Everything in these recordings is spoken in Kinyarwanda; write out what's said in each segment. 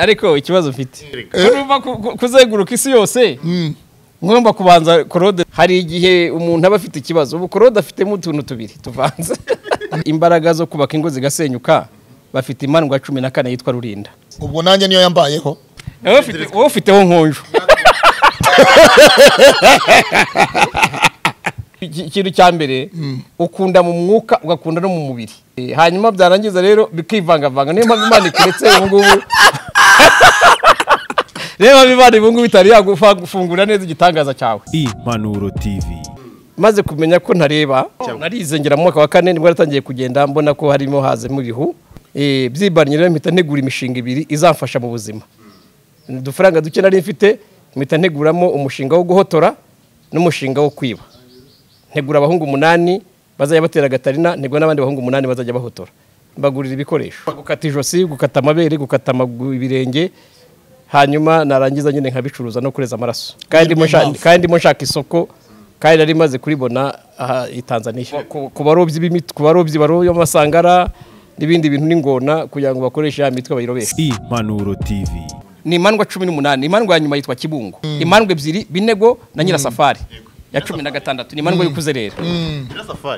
ariko ikibazo mfite urumva kuzenguruka isi yose ngomba kubanza korode hari igihe umuntu aba afite ikibazo ubu korode afitemo utuntu tubiri tuvanze imbaraga zo kubaka ingo zigasenyuka bafite imandwa cumi na kane yitwa rurinda ubwo nanjye niyo yambayeho wowe ufite- wowe ufiteho nkonjo Iki- ikintu cya mbere ukunda mu mwuka ugakunda no mu mubiri Eh, hanyuma byarangiza rero bikivangavanga niyo mpamvu imana ikuretse ubu ngubu niyo mpamvu imana ubu ngubu itari yagufungura neza igitangaza cyawe impanuro tv maze kumenya ko ntareba narize ngera mu mwaka wa kane nibwo natangiye kugenda mbona ko harimo hazamo ibihu Eh, byibanye rero mpita ntegura imishinga ibiri izamfasha mu buzima udufaranga duke nari mfite mpita nteguramo umushinga wo guhotora n'umushinga wo kwiba ntegura abahungu umunani bazajya batera gatarina ntegura n'abandi bahungu umunani bazajya bahotora mbagurira ibikoresho gukata ijosi gukata amabere gukata amagu- ibirenge hanyuma narangiza nyine nkabicuruza no kureza amaraso kandi mo nshaka- kandi mo nshaka isoko kandi nari maze kuribona aha i tanzaniya Ku- ku barobyi b'imiti ku barobyi baroba amasangara n'ibindi bintu n'ingona kugira ngo bakoreshe ya mitwe bayirobeshe impanuro tv ni imandwa cumi n'umunani imandwa ya nyuma yitwa kibungo imandwa ebyiri binego na nyirasafari ya cumi na gatandatu ni imandwa y'ukuze rero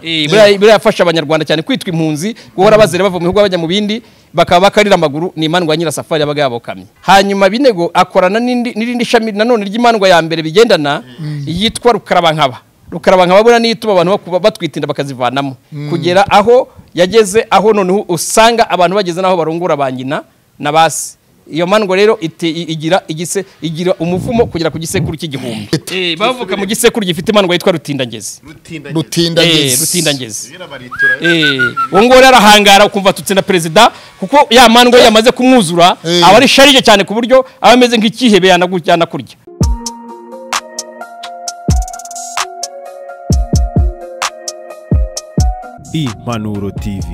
Eh, buriya- buriya yafasha abanyarwanda cyane kwitwa impunzi guhora bazira bava mu bihugu bajya mu bindi bakaba bakarira amaguru ni imandwa ya nyirasafari yabaga yabokamye hanyuma binego akorana n'indi- n'irindi shami nanone ry'imandwa ya mbere bigendana yitwa rukarabankaba rukarabankaba buriya niyo ituma abantu bakuba- batwita inda bakazivanamo kugera aho yageze aho noneho usanga abantu bageze n'aho barungura ba nyina na basi iyo mandwa rero ite- i- igira igise igira umuvumo kugera ku gisekuru cy'igihumbi Eh, bavuka mu gisekuru gifite imandwa yitwa rutindangezi Eh, rutindangezi Eh, uwo nguwo rero arahangara ukumva atutse na perezida kuko ya mandwa yamaze kumwuzura Eh. aba ari sharije cyane ku buryo aba ameze nk'icyihebe yanagu- yanakurya impanuro tv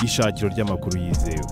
ishakiro ry'amakuru yizewe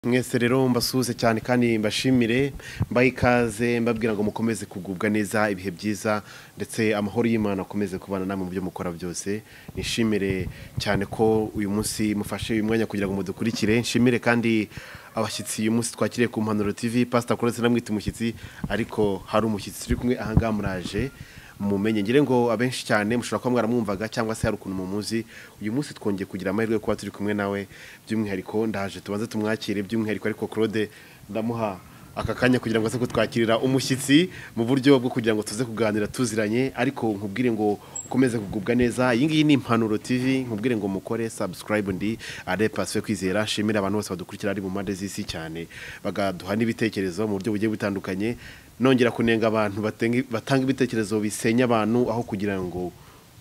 mwese rero mbasuhuze cyane kandi mbashimire mbahe ikaze mbabwira ngo mukomeze kugubwa neza ibihe byiza ndetse amahoro y'imana akomeze kubana namwe mu byo mukora byose nishimire cyane ko uyu munsi mufashe uyu mwanya kugira ngo mudukurikire nshimire kandi abashyitsi uyu munsi twakiriye ku mpanuro tv pasita koretse namwita umushyitsi ariko hari umushyitsi turi kumwe ahangaha muraje mumenye ngire ngo abenshi cyane mushobora kuba mwaramwumvaga cyangwa se hari ukuntu mumuzi uyu munsi twongeye kugira amahirwe yo kuba turi kumwe nawe by'umwihariko ndaje tubanze tumwakire by'umwihariko ariko claude ndamuha aka kanya kugira ngo aze kutwakirira umushyitsi mu buryo bwo kugira ngo tuze kuganira tuziranye ariko nkubwire ngo ukomeze kugubwa neza iyi ngiyi ni impanuro tv nkubwire ngo mukore subscribe ndi are pasife kwizera nshimire abantu bose badukurikira ari mu mpande z'isi cyane bagaduha n'ibitekerezo mu buryo bugiye butandukanye nongera kunenga abantu batenga- batanga ibitekerezo bisenya abantu aho kugira ngo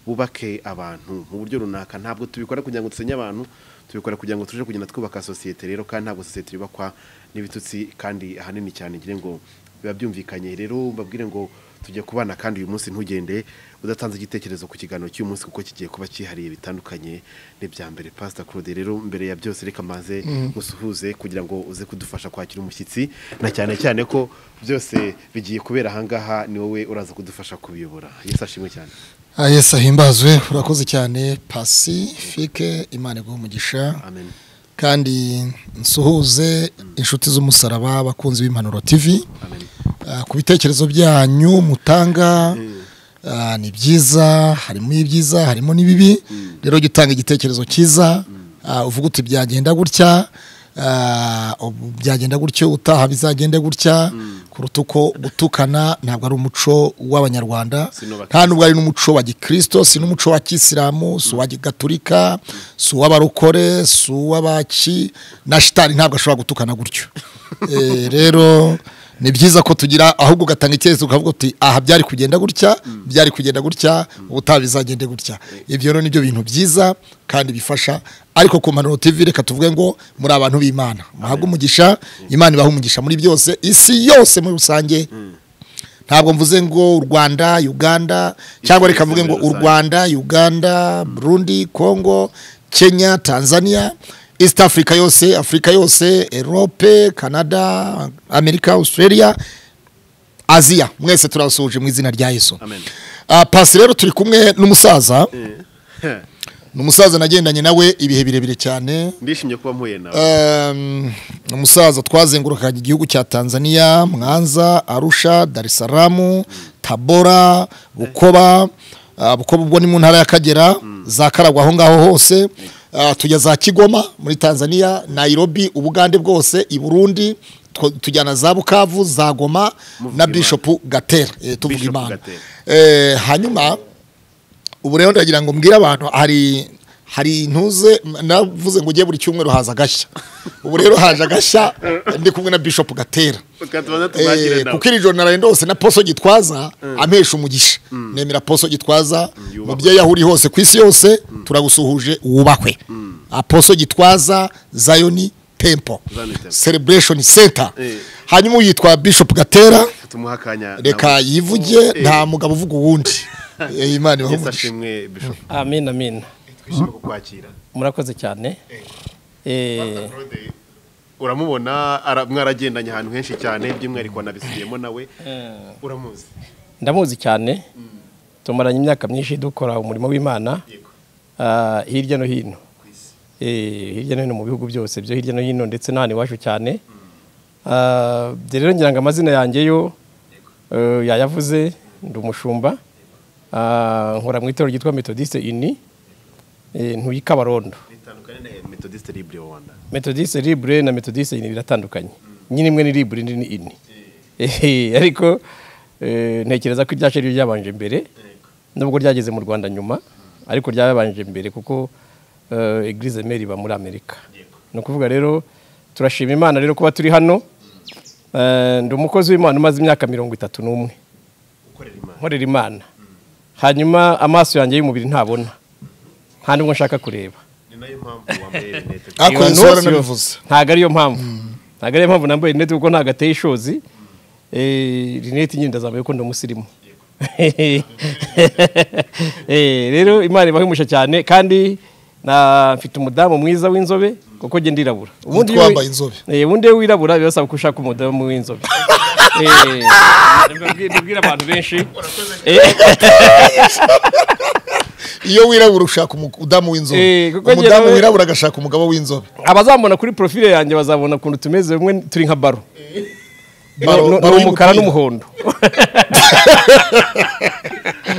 bubake abantu mu buryo runaka ntabwo tubikora kugira ngo dusenye abantu tubikora kugira ngo tuje kugenda twubaka sosiyete rero kandi ntabwo sosiyete yubakwa n'ibitutsi kandi ahanini cyane ngira ngo biba byumvikanye rero mbabwire ngo tujye kubana kandi uyu munsi ntugende udatanze igitekerezo ku kiganiro cy'uyu munsi kuko kigiye kuba cyihariye bitandukanye n'ibya mbere pasita claude rero mbere ya byose reka maze musuhuze kugira ngo uze kudufasha kwakira umushyitsi na cyane cyane ko byose bigiye kubera ahangaha ni wowe uraza kudufasha kubiyobora yesu ashimwe cyane Ah, yesu ahimbazwe urakoze cyane pasifike imana iguha umugisha amen kandi nsuhuze inshuti z'umusaraba abakunzi b'impanuro tv amen Ah, ku bitekerezo byanyu mutanga ah, ni byiza harimo ibyiza harimo n'ibibi rero jya utanga igitekerezo cyiza ah, uvuga uti byagenda gutya ah, ubu byagenda gutyo utaha bizagenda gutya kuruta uko gutukana ntabwo ari umuco w'abanyarwanda Sinubaka. nta nubwo ari n'umuco wa gikristo si n'umuco wa kisilamu si uwa gigaturika si uw'abarokore si uw'abaki na shitani ntabwo ashobora gutukana gutyo Eh, rero ni byiza ko tugira ahubwo ugatanga icyerekezo ukavuga uti aha byari kugenda gutya byari kugenda gutya ubutaha bizagende gutya ibyo rero nibyo bintu byiza kandi bifasha ariko ku mpanuro tv reka tuvuge ngo muri abantu b'imana muhabwe umugisha imana ibaha umugisha muri byose isi yose muri rusange ntabwo mvuze ngo u rwanda uganda cyangwa reka mvuge ngo u rwanda uganda burundi congo kenya tanzania east africa yose afurika yose erope canada amerika australia aziya mwese turabasuhuje mu izina rya yesu amen Ah, pasi rero turi kumwe n'umusaza ni umusaza nagendanye nawe ibihe birebire cyane ndishimye kuba mpuye nawe Ehm, ni umusaza twazengurukaga igihugu cya tanzania mwanza arusha dar es salaam tabora bukoba Ah, bukoba ubwo ni mu ntara y'akagera za karagwa aho ngaho hose Ah, tujya za kigoma muri tanzania nairobi ubugande bwose i burundi two- tujyana za bukavu za goma na Imana. bishop gatera eh, tuvuga Bishop imana Gatera. Eh, hanyuma ubu rero ndagira ngo mbwire abantu hari hari intuze navuze ngo ugiye buri cyumweru haza agashya ubu rero haje agashya ndi kumwe na bishop gatera reka tubanze Eh, tumwakire nawe kuko iri joro naraye ndose na poso gitwaza amesha umugisha nemera poso gitwaza mubyeyi aho uri hose ku isi yose turagusuhuje wubakwe aposo gitwaza zayoni temple Zion Temple. celebration center Eh. hanyuma uyitwa bishop gatera tumuha akanya reka nawe. yivuge Eh, nta mugabo uvuga uwundi Eh, imana Yesu ibahumurije ashimwe bishop amin amin twishimiye kukwakira murakoze cyane Eh, Claude, uramubona ara- mwaragendanye ahantu henshi cyane by'umwihariko wanabisubiyemo nawe uramuzi ndamuzi cyane tumaranye imyaka myinshi dukora umurimo w'imana yego ah, hirya no hino ku isi Eh, hirya no hino mu bihugu byose byo hirya no hino ndetse n'ahantu iwacu cyane Ah, ibyo rero ngira ngo amazina yanjye yo eh, yayavuze ndi umushumba Ah, nkora mu itorero ryitwa metodiste ini eh, ntuye i kabarondo bitandukanye na metodiste libre rwanda metodiste libre na metodiste ini biratandukanye nyine imwe ni libre indi ni ini Eh, ariko eh, ntekereza ko iryacu ari ryo ryabanje mbere nubwo ryageze mu rwanda nyuma ariko ryabanje mbere kuko eh, eglise meri iba muri amerika ni ukuvuga rero turashima imana rero kuba turi hano Eh, ndi umukozi w'imana umaze imyaka mirongo itatu n'umwe ukorera imana nkorera imana hanyuma amaso yanjye y'umubiri ntabona nta n'ubwo nshaka kureba ni nayo mpamvu wambaye rinete Ako Iyo Yesu ntusi yaranabivuze. yo, ntago ariyo mpamvu ntago ariyo mpamvu nambaye rinete kuko ntago ateye ishozi Eh, rinete nyine ndazambaye kuko ndi umusirimu Eh, rero imana ibahimusha cyane kandi na mfite umudamu mwiza w'inzobe kuko njye ndirabura iyo wi- wambaye inzobe. Eh, ubundi iyo wirabura birasaba ko ushaka umudamu w'inzobe Eh, ndabwira ndabwira abantu benshi Eh, iyo wirabura ushaka umudamu Eh, w'inzobe kuko umudamu njyewe- wirabura agashaka umugabo w'inzobe abazambona kuri profile yanjye bazabona ukuntu tumeze bimwe turi nka baro Baro- No- no- baro ni umukara y'umupira. n'umuhondo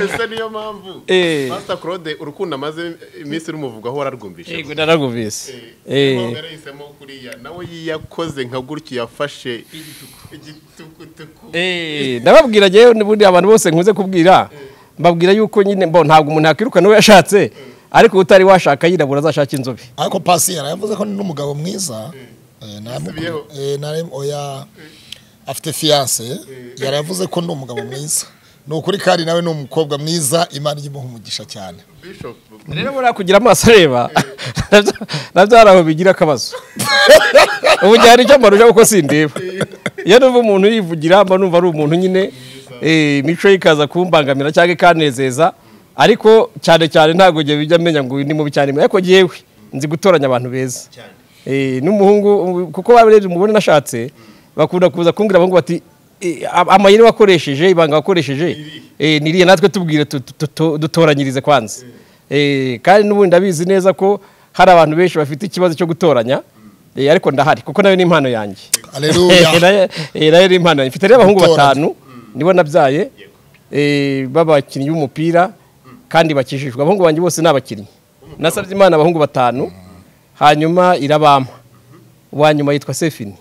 ese niyo mpamvu Eh. Pastor Claude urukundo amaze iminsi rumuvugwaho wararwumvishe yego naragumvise Niyo mpamvu Eh, yari yahisemo kuriya nawe yakoze nka gutyo yafashe igitukutuku eh, ndababwira njyewe n'ubundi abantu bose nkunze kubwira mbabwira yuko nyine bo ntabwo umuntu yakwiruka uwo yashatse ariko utari washaka yirabura azashaka inzobe ariko pasiyeri yavuze ko ni n'umugabo mwiza Eh, naramukunda. Yasubiyeho. Eh, naramu- oya afite fiyanse yaravuze ko ni umugabo mwiza ni ukuri kandi nawe ni umukobwa mwiza imana ijya imuha umugisha cyane bishop rero buriya kugira amaso areba nabyo- nabyo hari aho bigira akabazo ubu njye hari icyo mbarusha kuko sindeba iyo numva umuntu yivugira mba numva ari umuntu nyine eh, imico ye ikaza kumbangamira cyangwa ikanezeza ariko cyane cyane ntabwo njye bijya menya ngo uyu ni mubi cyane ariko ngewe nzi gutoranya abantu beza Eh, n'umuhungu um, kuko babiri mubona nashatse bakunda kuza kumbwira abahungu bati "Eh, am- amayeri wakoresheje ibanga wakoresheje eh, ni iriya natwe tubwire tu- tu- tu- dutoranyirize kwanza Eh, kandi n'ubundi ndabizi neza ko hari abantu benshi bafite ikibazo cyo gutoranya eh, ariko ndahari kuko nayo ni impano yanjye Eh, aleluya nayo- eh, nayo ni impano yanjye mfite rero abahungu Gutoranya. batanu nibo nabyaye eh, b'abakinnyi b'umupira kandi bakijijwe abahungu banjye bose ni abakinnyi nasabye imana abahungu batanu hanyuma irabampa uwa nyuma yitwa sefini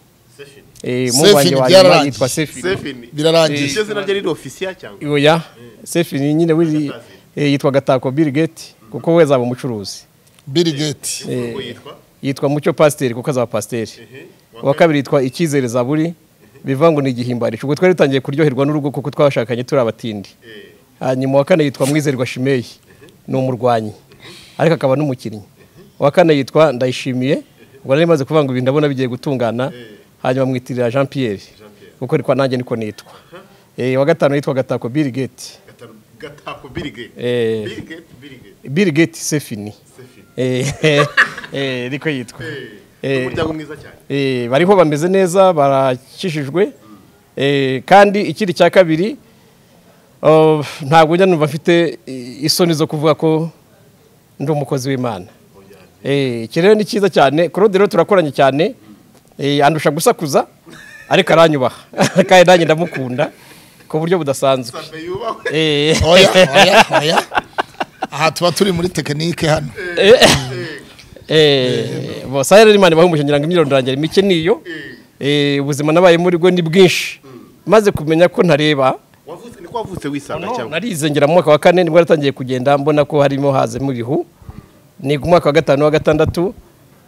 Eh, umuhungu wanjye Sefini wa nyuma byararangiye. yitwa sefini Sefini Birarangiye. iryo zina rye riri ofisiya cyangwa oya sefini nyine wiri eh, yitwa gatako bill gate kuko we azaba umucuruzi biri geti ubwo yitwa yitwa mucyo pasiteri kuko azaba pasiteri Mhm. uwa kabiri yitwa icyizere zaburi bivuga ngo ni igihimbarici ubwo twari dutangiye kuryoherwa n'urugo kuko twashakanye turi abatindi Eh, hanyuma uwa kane yitwa mwizerwa shimeyi ni umurwanyi ariko akaba n'umukinnyi uwa kane yitwa ndayishimiye ubwo nari maze kuvuga ngo ibi ndabona bigiye gutungana hanyuma mwitirira jean pierre kuko niko nanjye niko nitwa Eh, uwa gatanu yitwa gatako bill gate gatanu- gatako birigate Eh. birigate birigate bill gate sefini Sefini Eh, eh, niko yitwa Eh. umuryango mwiza cyane Eh, bariho bameze neza barakijijwe Eh, kandi ikindi cya kabiri oh, ntabwo njya numva mfite eh, isoni zo kuvuga ko ndi umukozi w'imana Eh, iki rero ni cyiza cyane claude rero turakoranye cyane Eh, andusha gusakuza ariko aranyubaha kandi nanjye ndamukunda ku buryo budasanzwe Eh, oya oya oya aha tuba turi muri tekinike hano Eh, bose rero imana ibahumuje ngira ngo imyirondorangire mike niyo Eh, ubuzima nabaye muri bwo ni bwinshi maze kumenya ko ntareba wavutse niko wavutse wisanga No, cyangwa narizengera mu mwaka wa kane nibwo natangiye kugenda mbona ko harimo hazemo ibihu niga umwaka wa gatanu wa gatandatu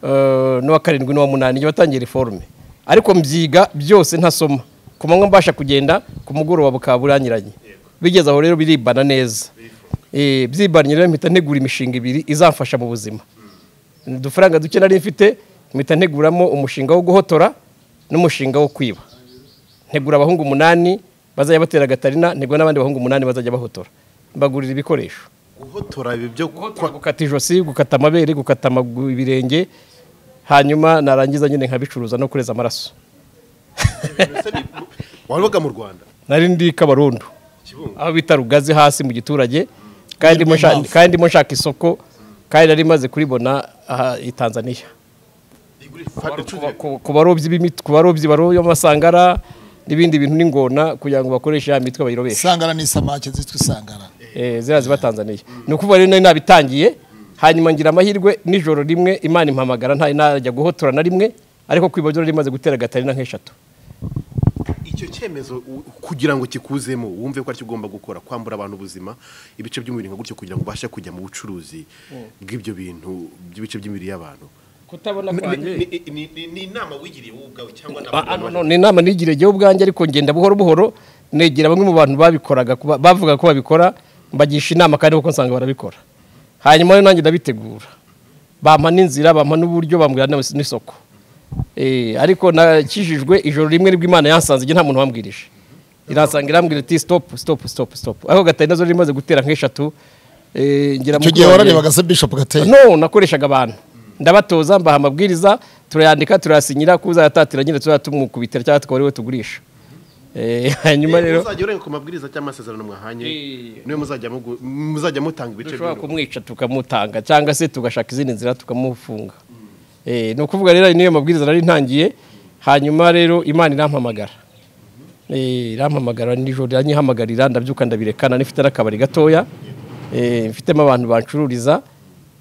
eh, n'uwa karindwi n'uwa munani igihe watangiye reforme ariko mbyiga byose ntasoma ku manywa mbasha kugenda ku mugoroba bukaba buranyuranye bigeze aho rero biribana neza Eh, byibanye rero mpita ntegura imishinga ibiri izamfasha mu buzima udufaranga duke nari mfite mpita nteguramo umushinga wo guhotora n'umushinga wo kwiba ntegura abahungu umunani bazajya batera gatarina ntegura n'abandi bahungu umunani bazajya bahotora mbagurira ibikoresho guhotora ibi byo kwa- gukata ijosi gukata amabere gukata amagu- ibirenge hanyuma narangiza nyine nkabicuruza no kureza amaraso se bi- wabaga mu rwanda nari ndi kabarondo Kibungo. aho bita rugazi hasi mu giturage kandi ndimo nshaka- kandi ndimo nshaka isoko kandi nari maze kuribona aha i tanzania ku barobyi b'imiti ku barobyi baroba amasangara n'ibindi bintu n'ingona kugira ngo bakoreshe ya mitwe bayirobeshe isangara n'isamake zitwa isangara Eh, ziriya ziba tanzaniya ni ukuvuga rero nari nabitangiye hanyuma ngira amahirwe nijoro rimwe imana impamagara nta najya guhotora na rimwe ariko kwiba byo rimaze gutera gatarina nk'eshatu icyo cyemezo u- kugira ngo kikuzemo wumve ko aricyo ugomba gukora kwambura abantu ubuzima ibice by'umubiri nka gutyo kugira ngo ubashe kujya mu bucuruzi bw'ibyo bintu by'ibice by'imibiri y'abantu kutabona Ni- ni- ni- ni- ni inama wigiriye wowe ubwawe cyangwa ni Ah, ah, abantu no, no, ni inama nigire jyewe ubwanjye ariko ngenda buhoro buhoro negera bamwe mu bantu babikoraga kuba- bavuga ko babikora mbagisha inama kandi kuko nsanga barabikora hanyuma rero nanjye ndabitegura bampa n'inzira bampa n'uburyo bambwira n'is- n'isoko Eh, ariko nakijijwe ijoro rimwe nibwo imana yansanze igihe nta muntu wambwirije iransanga irambwira iti stop stop stop stop ariko gatarina zo rimaze gutera nk'eshatu eh, ngira icyo mukuru gihe wanjye- wararebaga se bishop gateye no nakoreshaga abantu ndabatoza mbaha amabwiriza turayandika turayasinyira ko uzayatatira nyine tuzajya tumukubitira cyangwa tukaba ari we tugurisha Eh, hanyuma rero rero muzajya urenge ku mabwiriza cyangwa amasezerano mwahanye Eh. niwe muzajya mugu- muzajya mutanga ibice dushobora by'umubiri kumwica tukamutanga cyangwa se tugashaka izindi nzira tukamufunga Eh, ni ukuvuga rero niyo mabwiriza nari ntangiye hanyuma rero imana irampamagara Eh, irampamagara nijoro iranyihamagarira ndabyuka ndabirekana nifite n'akabari gatoya Eh, mfitemo abantu bancururiza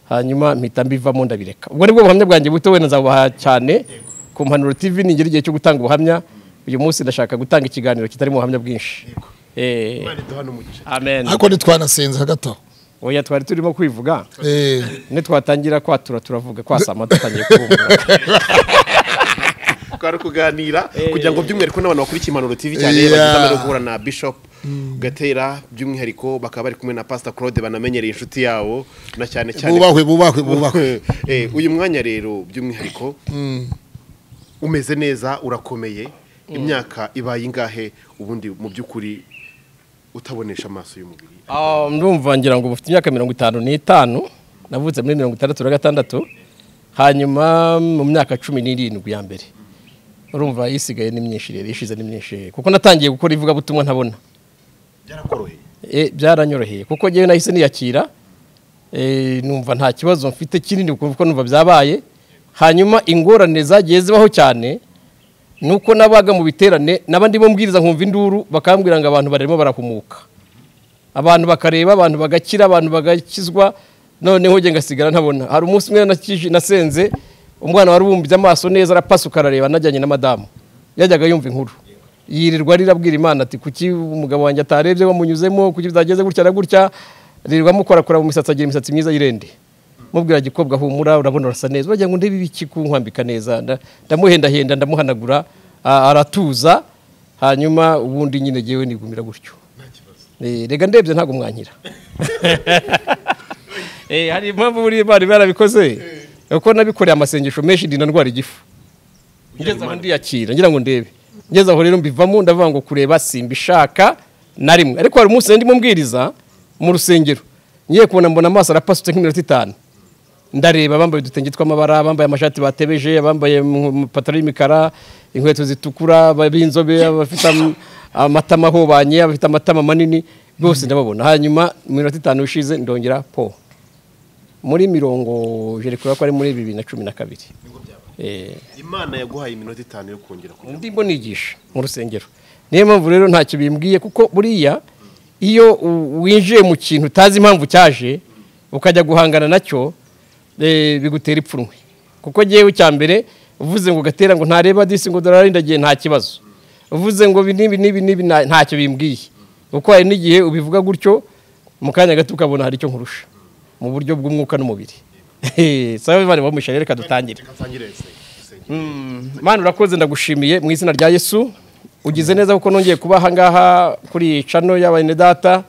hanyuma mpita mbivamo ndabireka ubwo nibwo buhamya bwanjye buto wenda nzabuha cyane ku mpanuro tv ningera igihe cyo gutanga ubuhamya uyu munsi ndashaka gutanga ikiganiro kitarimo ubuhamya bwinshi Eh, Imana iduha n'umugisha amen ariko ntitwanasenze hagati aho oya twari turimo kwivuga Eh, nitwatangira kwatura turavuga kwasama dutangiye kubumbura twari kuganira kugira ngo by'umwihariko n'abantu bakurikiye impanuro tv cyane Yeah. bagize amahirwe yo guhura na bishop gatera by'umwihariko bakaba bari kumwe na pastor claude banamenyereye inshuti yabo na cyane cyane bubahwe bubahwe bubahwe Eh, uyu mwanya rero by'umwihariko umeze neza urakomeye imyaka ibaye ingahe ubundi mu by'ukuri utabonesha amaso y'umubiri Ah, ndumva ngira ngo mufite imyaka mirongo itanu n'itanu navutse muri mirongo itandatu na gatandatu hanyuma mu myaka cumi n'irindwi ya mbere urumva isigaye ni myinshi rero ishize ni myinshi kuko natangiye gukora ivugabutumwa ntabona byarakoroheye Eh, byaranyoroheye kuko ngewe nahise niyakira Eh, numva nta kibazo mfite kinini kuko numva byabaye hanyuma ingorane zagiye zibaho cyane nuko nabaga mu biterane naba ndimo mbwiriza nkumva induru bakambwira ngo abantu barimo barahumuka abantu bakareba abantu bagakira abantu bagakizwa noneho njye ngasigara ntabona hari umunsi umwe nakiji- nasenze umwana wari ubumbye amaso neza arapasuka arareba najyanye na madamu yajyaga yumva inkuru yirirwa rirabwira imana ati kuki umugabo wanjye atarebye wamunyuzemo kuki byageze gutya na gutya ririrwa mukorakora mu misatsi agira imisatsi myiza yirende mubwira gikobwa humura urabona urasa neza uragira ngo ndebe ibiki kunkwambika neza nda- ndamuhendahenda ndamuhanagura a- aratuza hanyuma ubundi nyine ngewe nigumira gutyo Eh, rega ndebye ntabwo mwankira Eh, hari impamvu buriya bari barabikoze kuko nabikoreye amasengesho menshi ndinda ndwara igifu ngeze aho ndiyakira ngira ngo ndebe ngeze aho rero mbivamo ndavuga ngo kureba simbishaka na rimwe ariko hari umunsi ndimo mbwiriza mu rusengero ngiye kubona mbona amaso arapasutse nk'iminota itanu ndareba abambaye udutenge tw'amabara abambaye amashati batebeje abambaye amapataro y'imikara inkweto zitukura aba- b'inzobe abafite am- amatama ahobanye abafite amatama manini bose ndababona hanyuma mu minota itanu ishize ndongera po muri mirongo jere kubera ko ari muri bibiri na cumi na kabiri Eh, imana yaguhaye iminota itanu yo kongera kugira undi mbonigisha mu rusengero niyo mpamvu rero ntacyo bimbwiye kuko buriya iyo u- winjiye mu kintu utazi impamvu cyaje ukajya guhangana nacyo eh, bigutera ipfunwe kuko ngewe cya mbere uvuze ngo gatera ngo ntareba disi ngo dorari ndagiye nta kibazo uvuze ngo ibi n'ibi n'ibi n'ibi nta- ntacyo bimbwiye kuko hari n'igihe ubivuga gutyo mu kanya gato ukabona hari icyo nkurusha mu buryo bw'umwuka n'umubiri sawa bari bamushya reka dutangire ngo atangire Mana urakoze ndagushimiye mu izina rya Yesu ugize neza kuko nongeye kuba aha ngaha kuri iyi cano y'abene data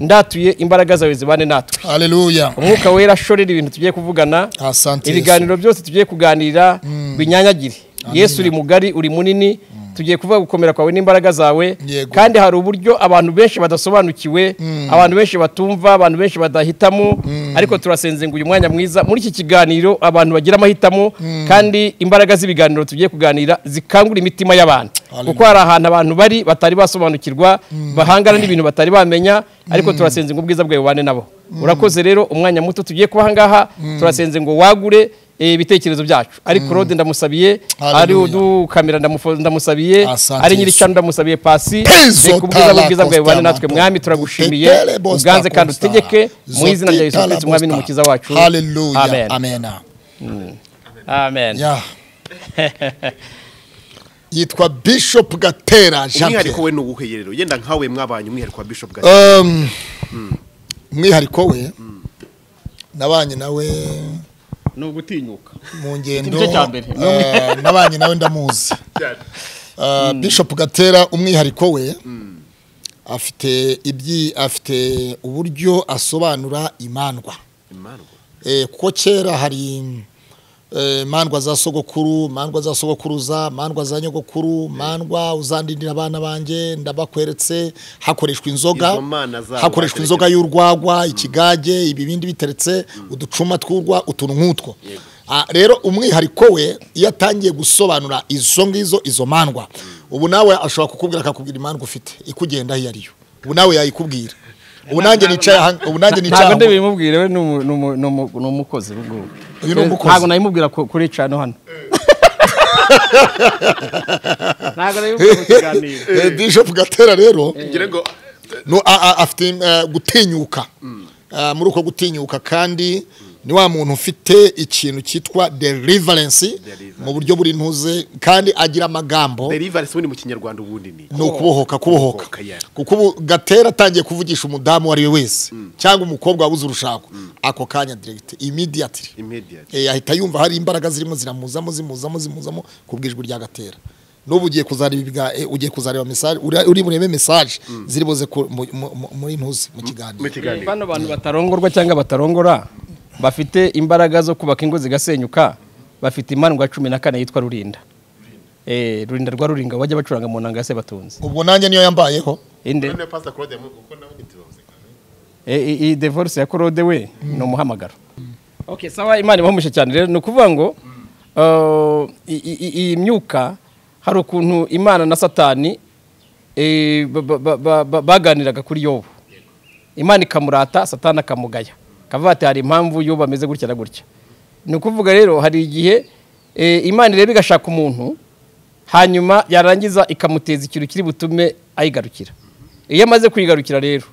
ndatuye imbaraga zawe zibane natwe haleluya umwuka wera ashorera ibintu tugiye kuvugana asante yesu ibiganiro byose tugiye kuganira binyanyagire yesu uri mugari uri munini tugiye kuvuga gukomera kwawe n'imbaraga zawe Yego. kandi hari uburyo abantu benshi badasobanukiwe abantu benshi batumva abantu benshi badahitamo ariko turasenze ngo uyu mwanya mwiza muri iki kiganiro abantu bagira amahitamo kandi imbaraga z'ibiganiro tugiye kuganira zikangura imitima y'abantu Hallelujah. kuko hari ahantu abantu bari batari basobanukirwa bahangana n'ibintu batari bamenya ariko turasenze ngo ubwiza bwawe bubane nabo urakoze rero umwanya muto tugiye kuba ahangaha turasenze ngo wagure eh, ibitekerezo byacu ari claude ndamusabiye ari Hallelujah. udukamera ndamufo- ndamusabiye Asante ari nyiri Yesu. cano ndamusabiye pasi Tezo reka ubwiza tala bw'ubwiza bwawe bubane postala natwe mwami turagushimiye botetele bosta uganze kandi postala. utegeke mu izina rya yesu Zotitala kirisiti umwami bosta. n'umukiza wacu haleluya amen amena amen ya yitwa bishop gatera jean umwihariko pierre we ni uwuhe rero yenda nkawe mwabanye umwihariko wa bishop gatera Um, umwihariko we nabanye nawe ni ugutinyuka mu ngendo Igice cya mbere. eh, nabanye nawe ndamuzi Eh, bishop gatera umwihariko we afite ibyi afite uburyo asobanura imandwa imandwa Eh, kuko kera hari eh, mandwa za sogokuru mandwa za sogokuruza mandwa za nyogokuru mandwa uzandindira abana banjye ndabakweretse hakoreshwa inzoga Izo mana zabo hakoreshwa inzoga y'urwagwa ikigage ibi bindi biteretse uducuma tw'urwa utuntu nk'utwo Ah, rero umwihariko we iyo atangiye gusobanura izo ngizo izo mandwa ubu nawe ashobora kukubwira akakubwira imandwa ufite ikugenda iyo ariyo ubu nawe yayikubwira ubu nanjye nicaye aha- ubu nanjye nicaye ntabwo aha ngo- ndabimubwire we ni umu- ni umu- ni umu- ni umukozi ubu ngubu. Uyu ni umukozi. ntabwo nabimubwira ku- kuri cano hano ntabwo nabimubwira ku kiganiro Eh, bishop gatera rero ngira ngo no, a- a- afite eh, gutinyuka Ah, muri uko gutinyuka kandi ni wa muntu ufite ikintu cyitwa deliverance mu buryo buri ntuze kandi agira amagambo deliverance ubundi mu kinyarwanda ubundi ni ni ukubohoka kubohoka Kubohoka, yeah. kuko ubu gatera atangiye kuvugisha umudamu uwo ari we wese cyangwa umukobwa wabuze urushako ako kanya direct immediately immediate Eh, ahita yumva hari imbaraga zirimo ziramuzamo zimuzamo zimuzamo ku bwijwi rya gatera n'ubu ugiye kuzareba ibiga- eh, ugiye kuzareba message uri- uri burebe message ziri buze ku- mu- mu- mu- muri ntuzi mu mu kiganiro kiganiro bano bantu batarongorwa cyangwa batarongora bafite imbaraga zo kubaka ingo zigasenyuka bafite imandwa cumi na kane yitwa rurinda Eh, rurinda rwa ruringa bajya bacuranga mu nanga ya sebatunzi ubwo nanjye niyo yambayeho inde none pastor Claude yamu- uko nawe ntitubabuze iyi devorisi ya korode we ni umuhamagaro okay sawa imana ibahumisha cyane rero ni ukuvuga ngo uh, i- i- i- iyi myuka hari ukuntu imana na satani eh, ba- ba- ba- ba- ba- baganiraga kuri yobu imana ikamurata satani akamugaya kavuga ati hari impamvu yobu ameze gutya na gutya ni ukuvuga rero hari igihe eh, imana ireba igashaka umuntu hanyuma yarangiza ikamuteza ikintu kiri butume ayigarukira iyo amaze kuyigarukira rero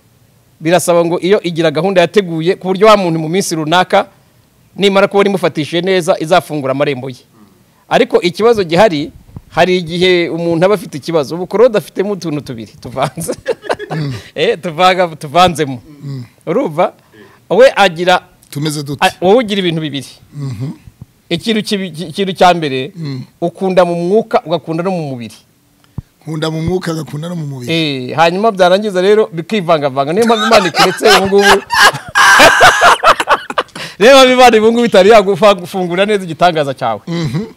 birasaba ngo iyo igira gahunda yateguye ku buryo wa muntu mu minsi runaka nimara kubona imufatishije neza izafungura amarembo ye ariko ikibazo gihari hari igihe umuntu aba afite ikibazo ubu korode afitemo utuntu tubiri tuvanze Eh, tuvanga- tuvanzemo urumva we agira tumeze dute A- wowe ugira ibintu bibiri ikintu kibi- ki- ikintu cya mbere ukunda mu mwuka ugakunda no mu mubiri nkunda mu mwuka agakunda no mu mubiri Eh, hanyuma byarangiza rero bikivangavanga niyo mpamvu imana ikuretse ubu ngubu niyo mpamvu imana ubu ngubu itari yagufungura neza igitangaza cyawe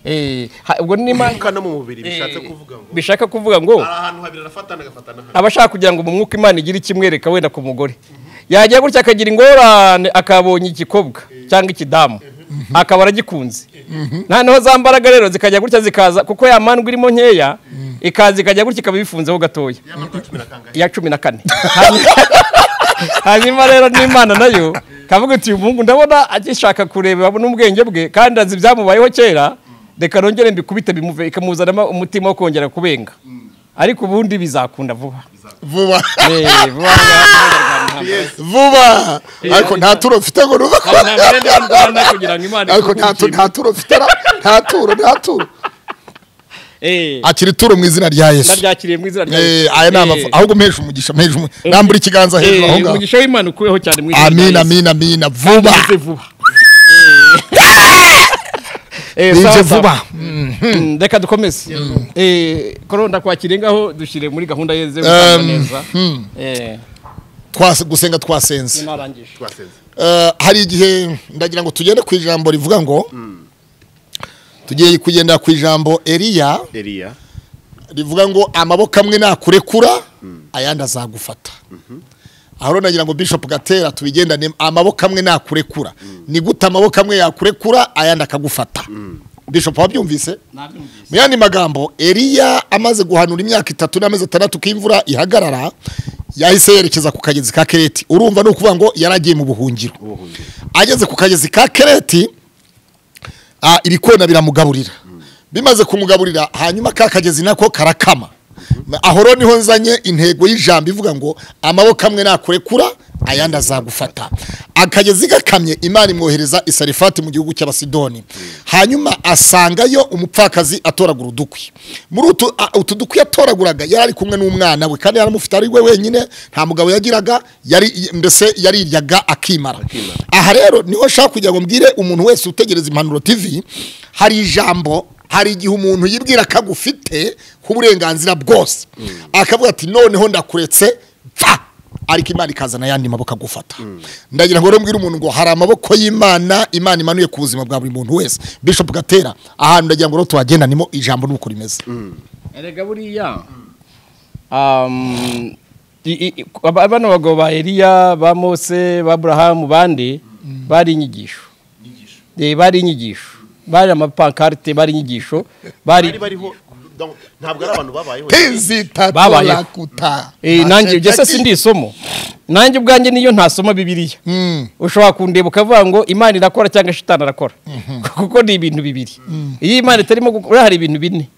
Eh, ha- ubwo ni imana Umwuka no mu mubiri bishatse kuvuga ngo bishaka kuvuga ngo hari ahantu habiri arafatana agafatana hano abashaka kugira ngo mu mwuka imana igire ikimwereka wenda ku mugore yajya gutya akagira ingorane akabonye igikobwa cyangwa ikidamu akaba aragikunze nta n'aho za mbaraga rero zikajya gutya zikaza kuko ya mandwa irimo nkeya ikaza ikajya gutya ikaba ibifunzeho gatoya yamara cumi na kangahe iya cumi na kane Hanyuma- hanyuma rero n'imana nayo kavuga uti uyu muhungu ndabona agishaka kureba n'ubwenge bwe kandi azi ibyamubayeho kera reka nongere mbikubite bimuve ikamuzanamo umutima wo kongera kubenga ariko ubundi bizakunda vuba vuba Eh, vuba vuba. vuba ariko nta turo mfite ngo nuva ko Ntabwo nabirinde b'u Rwanda kugira ngo Imana ariko nta tu- ikubwire. nta turo mfite ra- nta turo nta turo Eh, akira ituro mu izina rya yesu ndaryakiriye mu izina rya Eh, Yesu. aya ni Eh, amafu ahubwo mpeshe umugisha mpeshe umugisha nambura ikiganza hejuru eh, aho ngaho umugisha w'Imana ukubeho cyane mu izina rya amina Yesu. amina amina vuba Bize vuba. Eh, bije sawa, vuba sawa. Mm, reka dukomeze Eh, koro ndakwakire ngaho dushyire muri gahunda yeze Um, neza hmm. Eh, Twase- gusenga twasenze narangije twasenze Eh, hari igihe ndagira ngo tugende ku ijambo rivuga ngo tugiye kugenda ku ijambo eriya eriya rivuga ngo amaboko amwe nakurekura ayandi azagufata aho rero nagira ngo bishop gatera tubigendane amaboko amwe nakurekura ni gute amaboko amwe yakurekura ayandi akagufata bishop wabyumvise nabyumvise mu yandi magambo eriya amaze guhanura imyaka itatu n'amezi atandatu ko imvura ihagarara yahise yerekeza ku kagezi ka kereti urumva ni ukuvuga ngo yari agiye mu buhungiro ubuhungiro ageze ku kagezi ka kereti ah, ibikona biramugaburira bimaze kumugaburira hanyuma ka kagezi nako karakama aho rero niho nzanye intego y'ijambo ivuga ngo amaboko amwe nakurekura ayandi azagufata akagezi gakamye imana imwohereza isarifati mu gihugu cy'abasidoni hanyuma asangayo umupfakazi atoragura udukwi muri utu a- utu dukwi yatoraguraga yari ari kumwe n'umwana we kandi yaramufite ari we wenyine nta mugabo yagiraga yari mbese yariryaga akimara aha rero niho nshaka kugira ngo mbwire umuntu wese utegereza impanuro tv hari ijambo hari igihe umuntu yibwira ko agufite nk'uburenganzira bwose akavuga ati noneho ndakuretse pfa ariko imana ikazana ayandi maboko agufata ndagira ngo rero mbwire umuntu ngo hari amaboko y'imana imana imanuye ku buzima bwa buri muntu wese bishop gatera ahantu ndagira ngo rero tuhagendanemo ijambo nuko rimeze erega buriya um, i- i- aba- bano bagabo ba eliya ba mose ba aburahamu bandi bari inyigisho Eh, bari inyigisho bari amapankarite bari inyigisho bari bari bariho donc, ntabwo ari abantu babayeho Babayeho. tinzitatorakuta Eh, nanjye ibyo se sindi isomo nanjye ubwanjye niyo ntasoma bibiliya ushobora kundeba ukavuga ngo imana irakora cyangwa shitani arakora kuko ni ibintu bibiri iyo imana itarimo gukora hari ibintu bine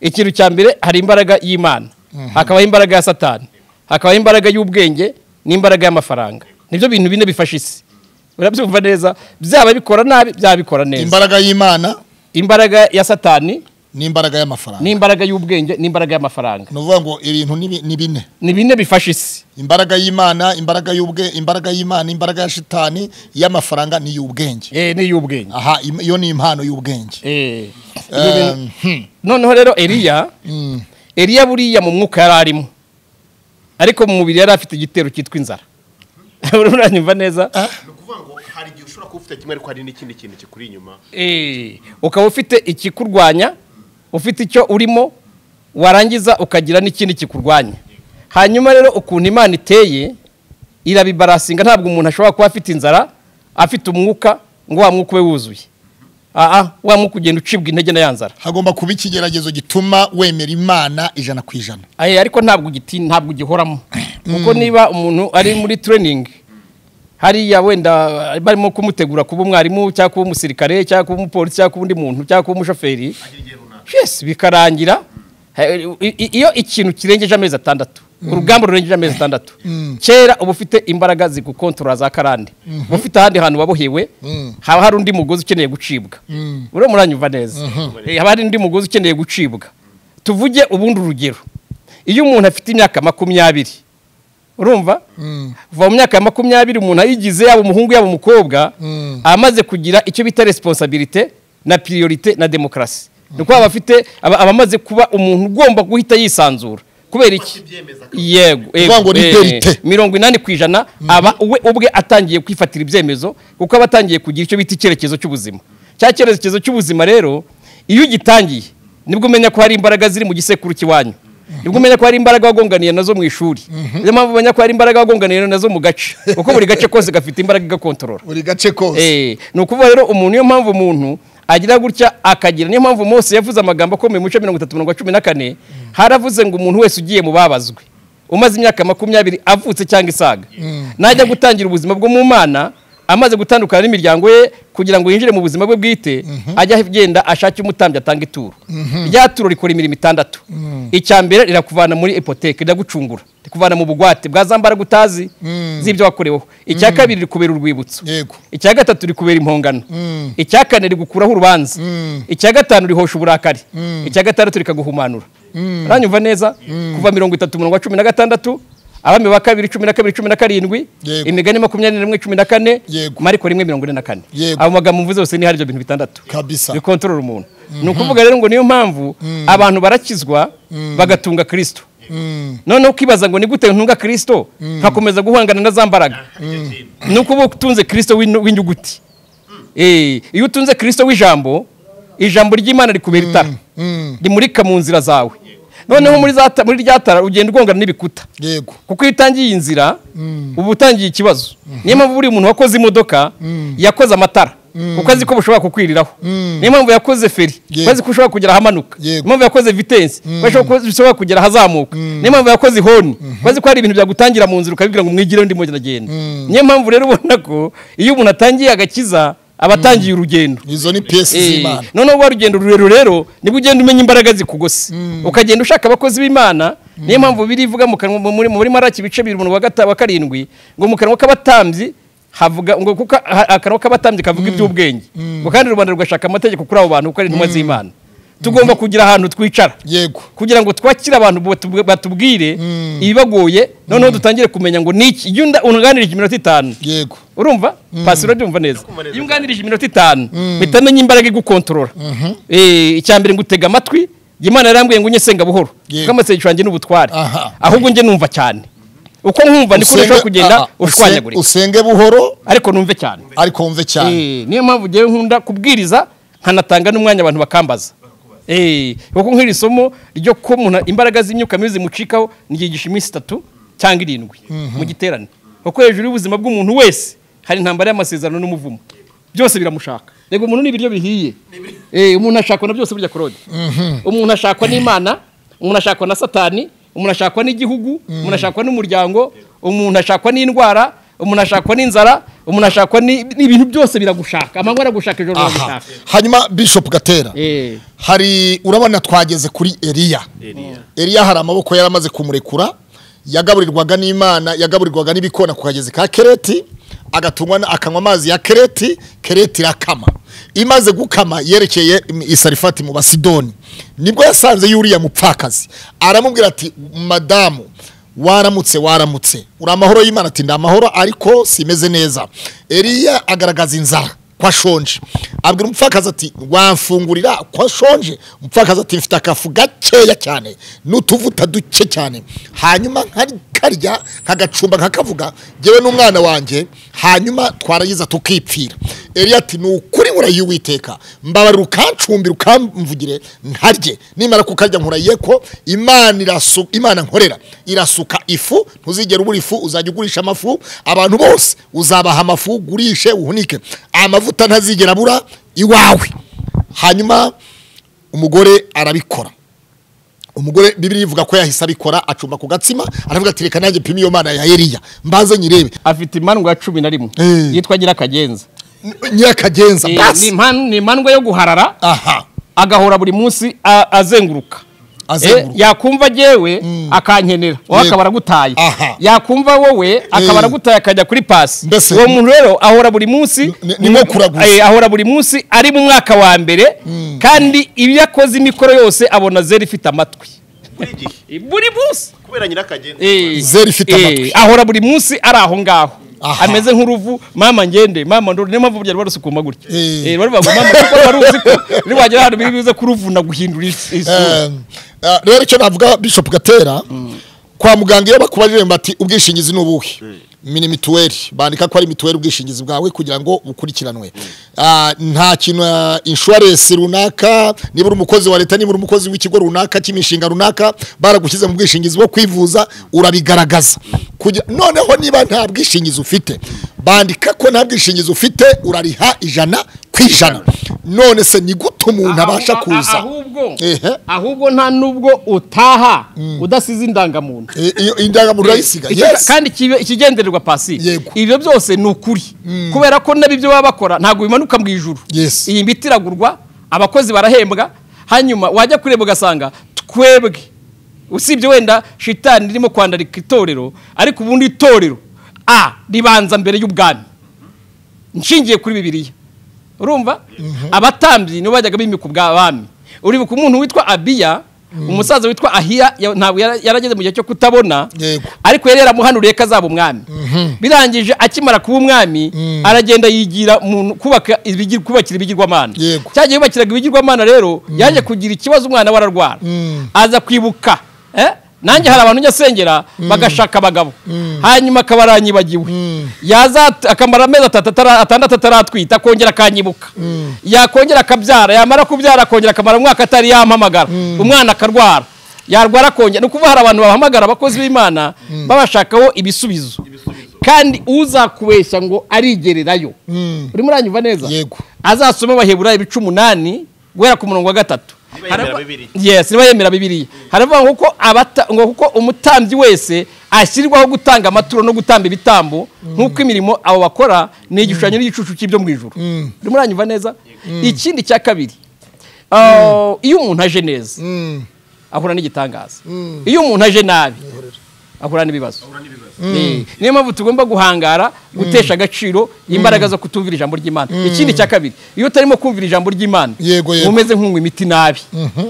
ikintu cya mbere hari imbaraga y'imana hakabaho imbaraga ya satani hakabaho imbaraga y'ubwenge n'imbaraga y'amafaranga nibyo bintu bine bifasha isi urabyumva neza byaba bikora nabi byaba bikora neza imbaraga y'imana imbaraga ya satani n'imbaraga y'amafaranga n'imbaraga y'ubwenge n'imbaraga y'amafaranga ni ukuvuga ngo ibintu ni bi- ni bine ni bine bifasha isi imbaraga y'imana imbaraga y'ubwe imbaraga y'imana imbaraga ya shitani y'amafaranga ni iy'ubwenge Eh, ni iy'ubwenge aha im- iyo ni impano y'ubwenge Eh, Um, hmm. noneho rero eliya eliya buriya mu mwuka yari arimo ariko mu mubiri yari afite igitero cyitwa inzara uranyumva neza ni ukuvuga ngo hari igihe ushobora kuba ufite kimwe ariko hari n'ikindi kintu kikuri inyuma Eh, ukaba ufite ikikurwanya ufite icyo urimo warangiza ukagira n'ikindi kikurwanya hanyuma rero ukuntu imana iteye irabibarasinga ntabwo umuntu ashobora kuba afite inzara afite umwuka ngo wa mwuka ube wuzuye aa wa mwuka ugenda ucibwa intege na ya nzara hagomba kuba ikigeragezo gituma wemera imana ijana ku ijana Aye, ariko ntabwo giti ntabwo gihoramo kuko niba umuntu ari muri training hariya wenda barimo kumutegura kuba umwarimu cyangwa kuba umusirikare cyangwa kuba umupolisi cyangwa kuba undi muntu cyangwa kuba umushoferi yes bikarangira eh, i- i- iyo ikintu kirengeje amezi atandatu urugamba rurengeje amezi atandatu kera uba ufite imbaraga zigukontorora za karande uba ufite ahandi hantu wabohewe haba hari undi mugozi ukeneye gucibwa uriya muranyumva neza Eh, haba hari undi mugozi ukeneye gucibwa tuvuge ubundi urugero iyo umuntu afite imyaka makumyabiri urumva kuva mu myaka ya makumyabiri umuntu ayigize yaba umuhungu yaba umukobwa amaze kugira icyo bita resiponsabirite na piriyorite na demokarasi ni ukuvuga aba afite aba aba amaze kuba umuntu ugomba guhita yisanzura kubera iki yego Kuvuga ngo ni eh, verite. mirongo inani ku ijana aba we ubwe atangiye kwifatira ibyemezo kuko aba atangiye kugira icyo bita icyerekezo cy'ubuzima cya cyerekezo cy'ubuzima rero iyo ugitangiye nibwo umenya ko hari imbaraga ziri mu gisekuru cy'iwanyu nibwo umenya ko hari imbaraga wagonganiye nazo mu ishuri niyo mpamvu umenya ko hari imbaraga wagonganiye nazo mu gace kuko buri gace kose gafite imbaraga igakontorora buri gace kose Eh, ni ukuvuga rero umuntu niyo mpamvu umuntu agira gutya akagira niyo mpamvu Mose yavuze amagambo akomeye mu bice mirongo itatu mirongo cumi na kane haravuze ngo umuntu wese ugiye mu babazwe umaze imyaka makumyabiri avutse cyangwa isaga najya gutangira ubuzima bwo mu mana amaze gutandukana n'imiryango ye kugira ngo yinjire mu buzima bwe bwite ajya agenda ashake umutambyi atanga ituro rya turo rikora imirimo itandatu icya mbere rirakuvana muri ipoteke riragucungura rikuvana mu bugwate bwa za mbaraga utazi z'ibyo wakoreweho icya kabiri rikubera urwibutso Yego. icya gatatu rikubera impongano icya kane rigukuraho urubanza icya gatanu rihosha uburakari icya gatandatu rikaguhumanura uranyumva neza kuva mirongo itatu mirongo cumi na gatandatu abami ba kabiri cumi na kabiri cumi na karindwi Yego. imigani makumyabiri na rimwe cumi na kane Yego. mariko rimwe mirongo ine na kane Yego. abo magambo mvuze yose ni hari ibyo bintu bitandatu Kabisa. bikontorora umuntu ni ukuvuga rero ngo niyo mpamvu abantu barakizwa bagatunga kirisito noneho ukibaza ngo ni gute ntunga kirisito nkakomeza guhangana na za mbaraga ni ukuba utunze kirisito w'inu- w'inyuguti Eh, iyo utunze kirisito w'ijambo ijambo ry'imana rikubera itara rimurika mu nzira zawe noneho muri za ta- muri rya tara ugenda ugongana n'ibikuta yego kuko iyo utangiye iyi nzira uba utangiye ikibazo niyo mpamvu buri muntu wakoze imodoka yakoze amatara kuko azi ko bushobora kukwiriraho niyo mpamvu yakoze feri Yego. kuko azi ko ushobora kugera ahamanuka Yego. niyo mpamvu yakoze vitensi kuko azi ko ushobora kugera ahazamuka niyo mpamvu yakoze ihoni kuko azi ko hari ibintu byagutangira mu nzira ukabibwira ngo mwigireho ndimo ndagenda niyo mpamvu rero ubona ko iyo umuntu atangiye agakiza aba atangiye urugendo izo ni piyesi Eh, z'imana noneho wa rugendo rurerure rero nibwo ugenda umenya imbaraga zikugose ukagenda ushaka abakozi b'imana niyo mpamvu biri ivuga mu kanwa muri muri maraki ibice bibiri umuntu wa gata- wa karindwi ngo mu kanwa k'abatambyi havuga ngo kuko ha- akanwa k'abatambyi kavuga iby'ubwenge ngo kandi rubanda rugashaka amategeko kuri abo bantu kuko ari intumwa z'imana tugomba kugira ahantu twicara yego kugira ngo twakire abantu batubw- batubwire ibibagoye noneho dutangire kumenya ngo niki iyo unda- unganirije iminota itanu yego urumva pasi urabyumva neza iyo unganirije iminota itanu mpita menya imbaraga igukontorora Eh, icya mbere ngutega amatwi imana yarambwiye ngo unye senga buhoro Yego. kuko amasengesho yanjye ni ubutware Aha. ahubwo njye numva cyane uko nkumva niko udashobora kugenda aha, usenge- ushwanyagurika usenge buhoro ariko numve cyane ariko wumve cyane Eh, niyo mpamvu ngewe nkunda kubwiriza nkanatanga n'umwanya abantu bakambaza Eh, kuko nk'iri somo ryo ko umuntu imbaraga z'imyuka mibi zimucikaho niryigisha iminsi itatu cyangwa irindwi mu giterane kuko hejuru y'ubuzima bw'umuntu wese hari intambara y'amasezerano n'umuvumo byose biramushaka rego umuntu n'ibiryo bihiye Eh, umuntu ashakwa na byose burya korode umuntu ashakwa n'imana umuntu ashakwa na satani umuntu ashakwa n'igihugu umuntu ashakwa n'umuryango umuntu ashakwa n'indwara umuntu ashakwa n'inzara umuntu ashakwa ni- n'ibintu byose biragushaka amanywa aragushaka ijoro aha riragushaka hanyuma bishop gatera Eh. hari urabona twageze kuri eliya eliya hari amaboko yari amaze kumurekura yagaburirwaga n'imana yagaburirwaga n'ibikona ku kagezi ka kereti agatungwa na- akanywa amazi ya kereti kereti irakama imaze gukama yerekeye isarifati mu basidoni nibwo yasanze yuriya mupfakazi aramubwira ati madamu waramutse waramutse uri amahoro y'imana ati ndi amahoro ariko simeze neza eliya agaragaza inzara ko ashonje abwira umupfakazi ati wamfungurira ko ashonje umupfakazi ati mfite akafu gakeya cyane n'utuvuta duke cyane hanyuma nkarya nkagacumba nkakavuga ngewe n'umwana wanjye hanyuma twaragiza tukipfira eliya ati ni ukuri burayuwiteka mbabarira ukancumbira ukamvugire nkarye nimara kukarya nkurayye ko imana irasu imana nkorera irasuka ifu ntuzigera ubura ifu uzajya ugurisha amafu abantu bose uzabaha amafu ugurishe uhunike amavuta ntazigera abura iwawe hanyuma umugore arabikora umugore bibiri ivuga ko yahise abikora acumba ku gatsima aravuga ati reka nanjye pima iyo mana ya eliya mbaze nyirebe afite imandwa ya cumi na rimwe Eh. yitwa nyirakagenza nyirakagenza Eh, ni basi impan- ni imandwa yo guharara aha agahora buri munsi a- azenguruka Eh, azenguruka yakumva jewe akankenera wowe Yego. akaba aragutaye Aha. yakumva wowe akaba Eh. aragutaye akajya kuri pasi Mbese- uwo muntu rero ahora buri munsi Ni- ni nko kuraguza. Eh, ahora buri munsi ari mu mwaka wa mbere kandi ibyo akoze imikoro yose abona zero ifite amatwi buri gihe Eh, buri munsi kubera nyirakagenda Eh, Zero ifite eh, amatwi. ahora buri munsi ari aho ngaho Aha. ameze nk'uruvu mama ngende mama ndoro niyo mpamvu burya ruba rusukuma gutya Eh. Eh, barivuga ngo mama kuko wari uzi ko niba wagera ahantu biri buze kuruvuna guhindura isi- isura Eh, eh, rero icyo navuga bishop gatera kwa muganga iyo bakubajije bati ubwishingizi ni ubuhe ni mituweli bandika ko ari mituweli ubwishingizi bwawe kugira ngo bukurikiranwe Ah, nta kintu inshuwarensi runaka niba uri umukozi wa leta niba uri umukozi w'ikigo runaka cy'imishinga runaka baragushyize mu bwishingizi bwo kwivuza urabigaragaza Kugira- noneho niba nta bwishingizi ufite bandika ko nta bwishingizi ufite urariha ijana ku ijana none se ni gute umuntu abasha Aho- kuza ahubwo bwonko Ehe. ahubwo nta n'ubwo utaha udasize indangamuntu Eh, iyo indangamuntu urayisiga Icyo- yes kandi ikibe- ikigendererwa pasi Yego. ibyo byose ni ukuri kubera ko n'ibyo baba bakora ntabwo bimanuka mu ijuru Yes. iyi miti iragurwa abakozi barahembwa hanyuma wajya kureba ugasanga twebwe usibye wenda shitani irimo kwandarika itorero ariko ubundi itorero a ribanza mbere y'ubwami nshingiye kuri bibiliya urumva abatambyi nibo bajyaga bimika ubwami uribuka umuntu witwa abiya umusaza witwa ahiya ya- ntabwo yara- yarageze mu gihe cyo kutabona Yego. ariko yari yaramuhanuriye ko azaba umwami birangije akimara kuba umwami aragenda yigira umuntu kubaka ibigi- kubakira ibigirwamana Yego. cya gihe yubakiraga ibigirwamana rero yaje kugira ikibazo umwana we ararwara aza kwibuka eh? nanjye hari abantu njya asengera bagashaka abagabo hanyuma akaba aranyibagiwe yaza at- akamara amezi atatu atara- atandatu ataratwita akongera akanyibuka yakongera akabyara yamara kubyara akongera akamara umwaka atari yampamagara umwana akarwara yarwara akongera ni ukuvuga hari abantu bahamagara abakozi b'imana babashakaho ibisubizo kandi uzakubeshya ngo arigererayo urimo uranyumva neza Yego. azasoma abaheburayo ibice umunani guhera ku murongo wa gatatu yemera Harava- Bibiliya. yes niba yemera bibiliya haravuga ngo kuko abata- ngo kuko umutambyi wese ashyirwaho gutanga amaturo no gutamba ibitambo nk'uko imirimo abo bakora ni igishushanyo n'igicucu cy'ibyo mu ijuru urimo uranyumva neza ikindi cya kabiri uh, iyo umuntu aje neza ahura n'igitangaza iyo umuntu aje nabi ahura n'ibibazo Eh, niyo mpamvu tugomba guhangara gutesha agaciro imbaraga zo kutumvira ijambo ry'imana ikindi cya kabiri iyo utarimo kumvira ijambo ry'imana Yego, yego. uba umeze nk'unywa imiti nabi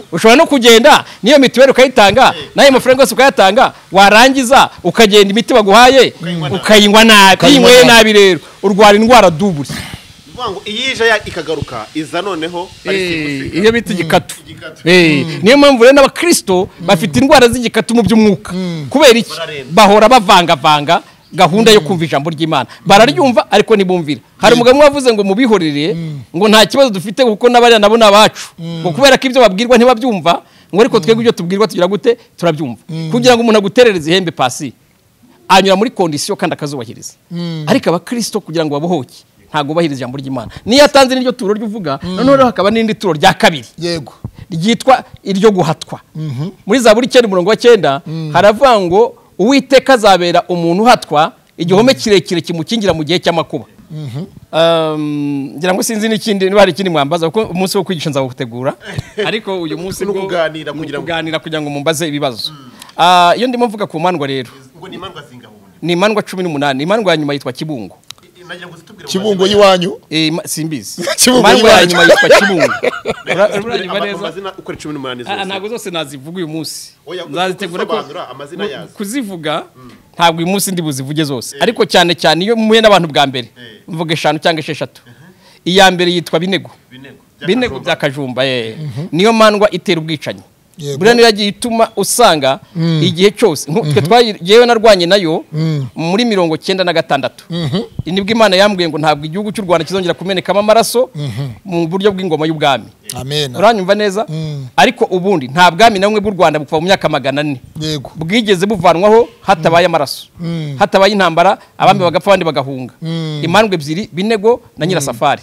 ushobora no kugenda niyo mituweli ukayitanga n'ayo mafaranga yose ukayatanga warangiza ukagenda imiti baguhaye ukayinywa nabi iyo Ukayinywa inyweye nabi. nabi rero urwara indwara duburi Bivuga ngo iyije ya- ikagaruka iza noneho ari Eh, simusiga. iyo bita igikatu Igikatu. Eh, niyo mpamvu rero n'abakirisito bafite indwara z'igikatu mu by'umwuka kubera iki Bararemba. bahora bavangavanga gahunda yo kumva ijambo ry'imana bararyumva ariko ntibumvira hari umugabo umwe wavuze ngo mubihorere ngo nta kibazo dufite kuko n'abariya nabo ni abacu ngo kubera ko ibyo babwirwa ntibabyumva ngo ariko twebwe ibyo tubwirwa tugira gute turabyumva kugira ngo umuntu aguterereze ihembe pasi anyura muri kondisiyo kandi akazubahiriza ariko abakirisito kugira ngo babohoke ntabwo bubahiriza ijambo ry'imana niyo atanze n'iryo turo ry'uvuga noneho hakaba n'irindi turo rya kabiri yego ryitwa iryo guhatwa muri za buri cyenda umurongo wa cyenda haravuga ngo uwiteka azabera umuntu uhatwa igihome kirekire kimukingira mu gihe cy'amakuba Um, ngira ngo sinzi n'ikindi niba hari ikindi mwambaza kuko umunsi wo kwigisha nzawutegura ariko uyu munsi Ni bwo- ukuganira ni kugira ngo- ukuganira kugira ngo mumbaze ibibazo Ah, iyo ndimo mvuga ku mandwa rero ubwo ni imandwa zingabunga ni imandwa cumi n'umunani imandwa ya nyuma yitwa kibungo nagira ngo zitubwire kibungo y'iwanyu Eh, ma- simbizi Kibungo imandwa ya y'iwacu. nyuma yitwa kibungo Ura- amazina- uranyumva ama- neza amazina uko ari cumi n'umunani Ah, ah, zose ntabwo zose nazivuga uyu munsi Oya, nzazitegura ko usobanura amazina yazo. kuzivuga ntabwo uyu munsi ndi buzivuge zose ariko cyane cyane iyo muhuye n'abantu bwa mbere mvuga eshanu cyangwa esheshatu iya mbere yitwa binego binego binego bya kajumba eh. niyo mandwa itera ubwicanyi Yego. buriya niyo yagiye ituma usanga igihe cyose nku- twe twayi- jyewe narwanye nayo muri mirongo cyenda na gatandatu nibwo imana yambwiye ngo ntabwo igihugu cy'u rwanda kizongera kumenekamo amaraso mu buryo bw'ingoma y'ubwami amen uranyumva neza ariko ubundi nta bwami na bumwe bw'u rwanda buva mu myaka magana ane yego bwigeze buvanwaho hatabaye amaraso hatabaye intambara abami bagapfa abandi bagahunga imandwa ebyiri binego na nyirasafari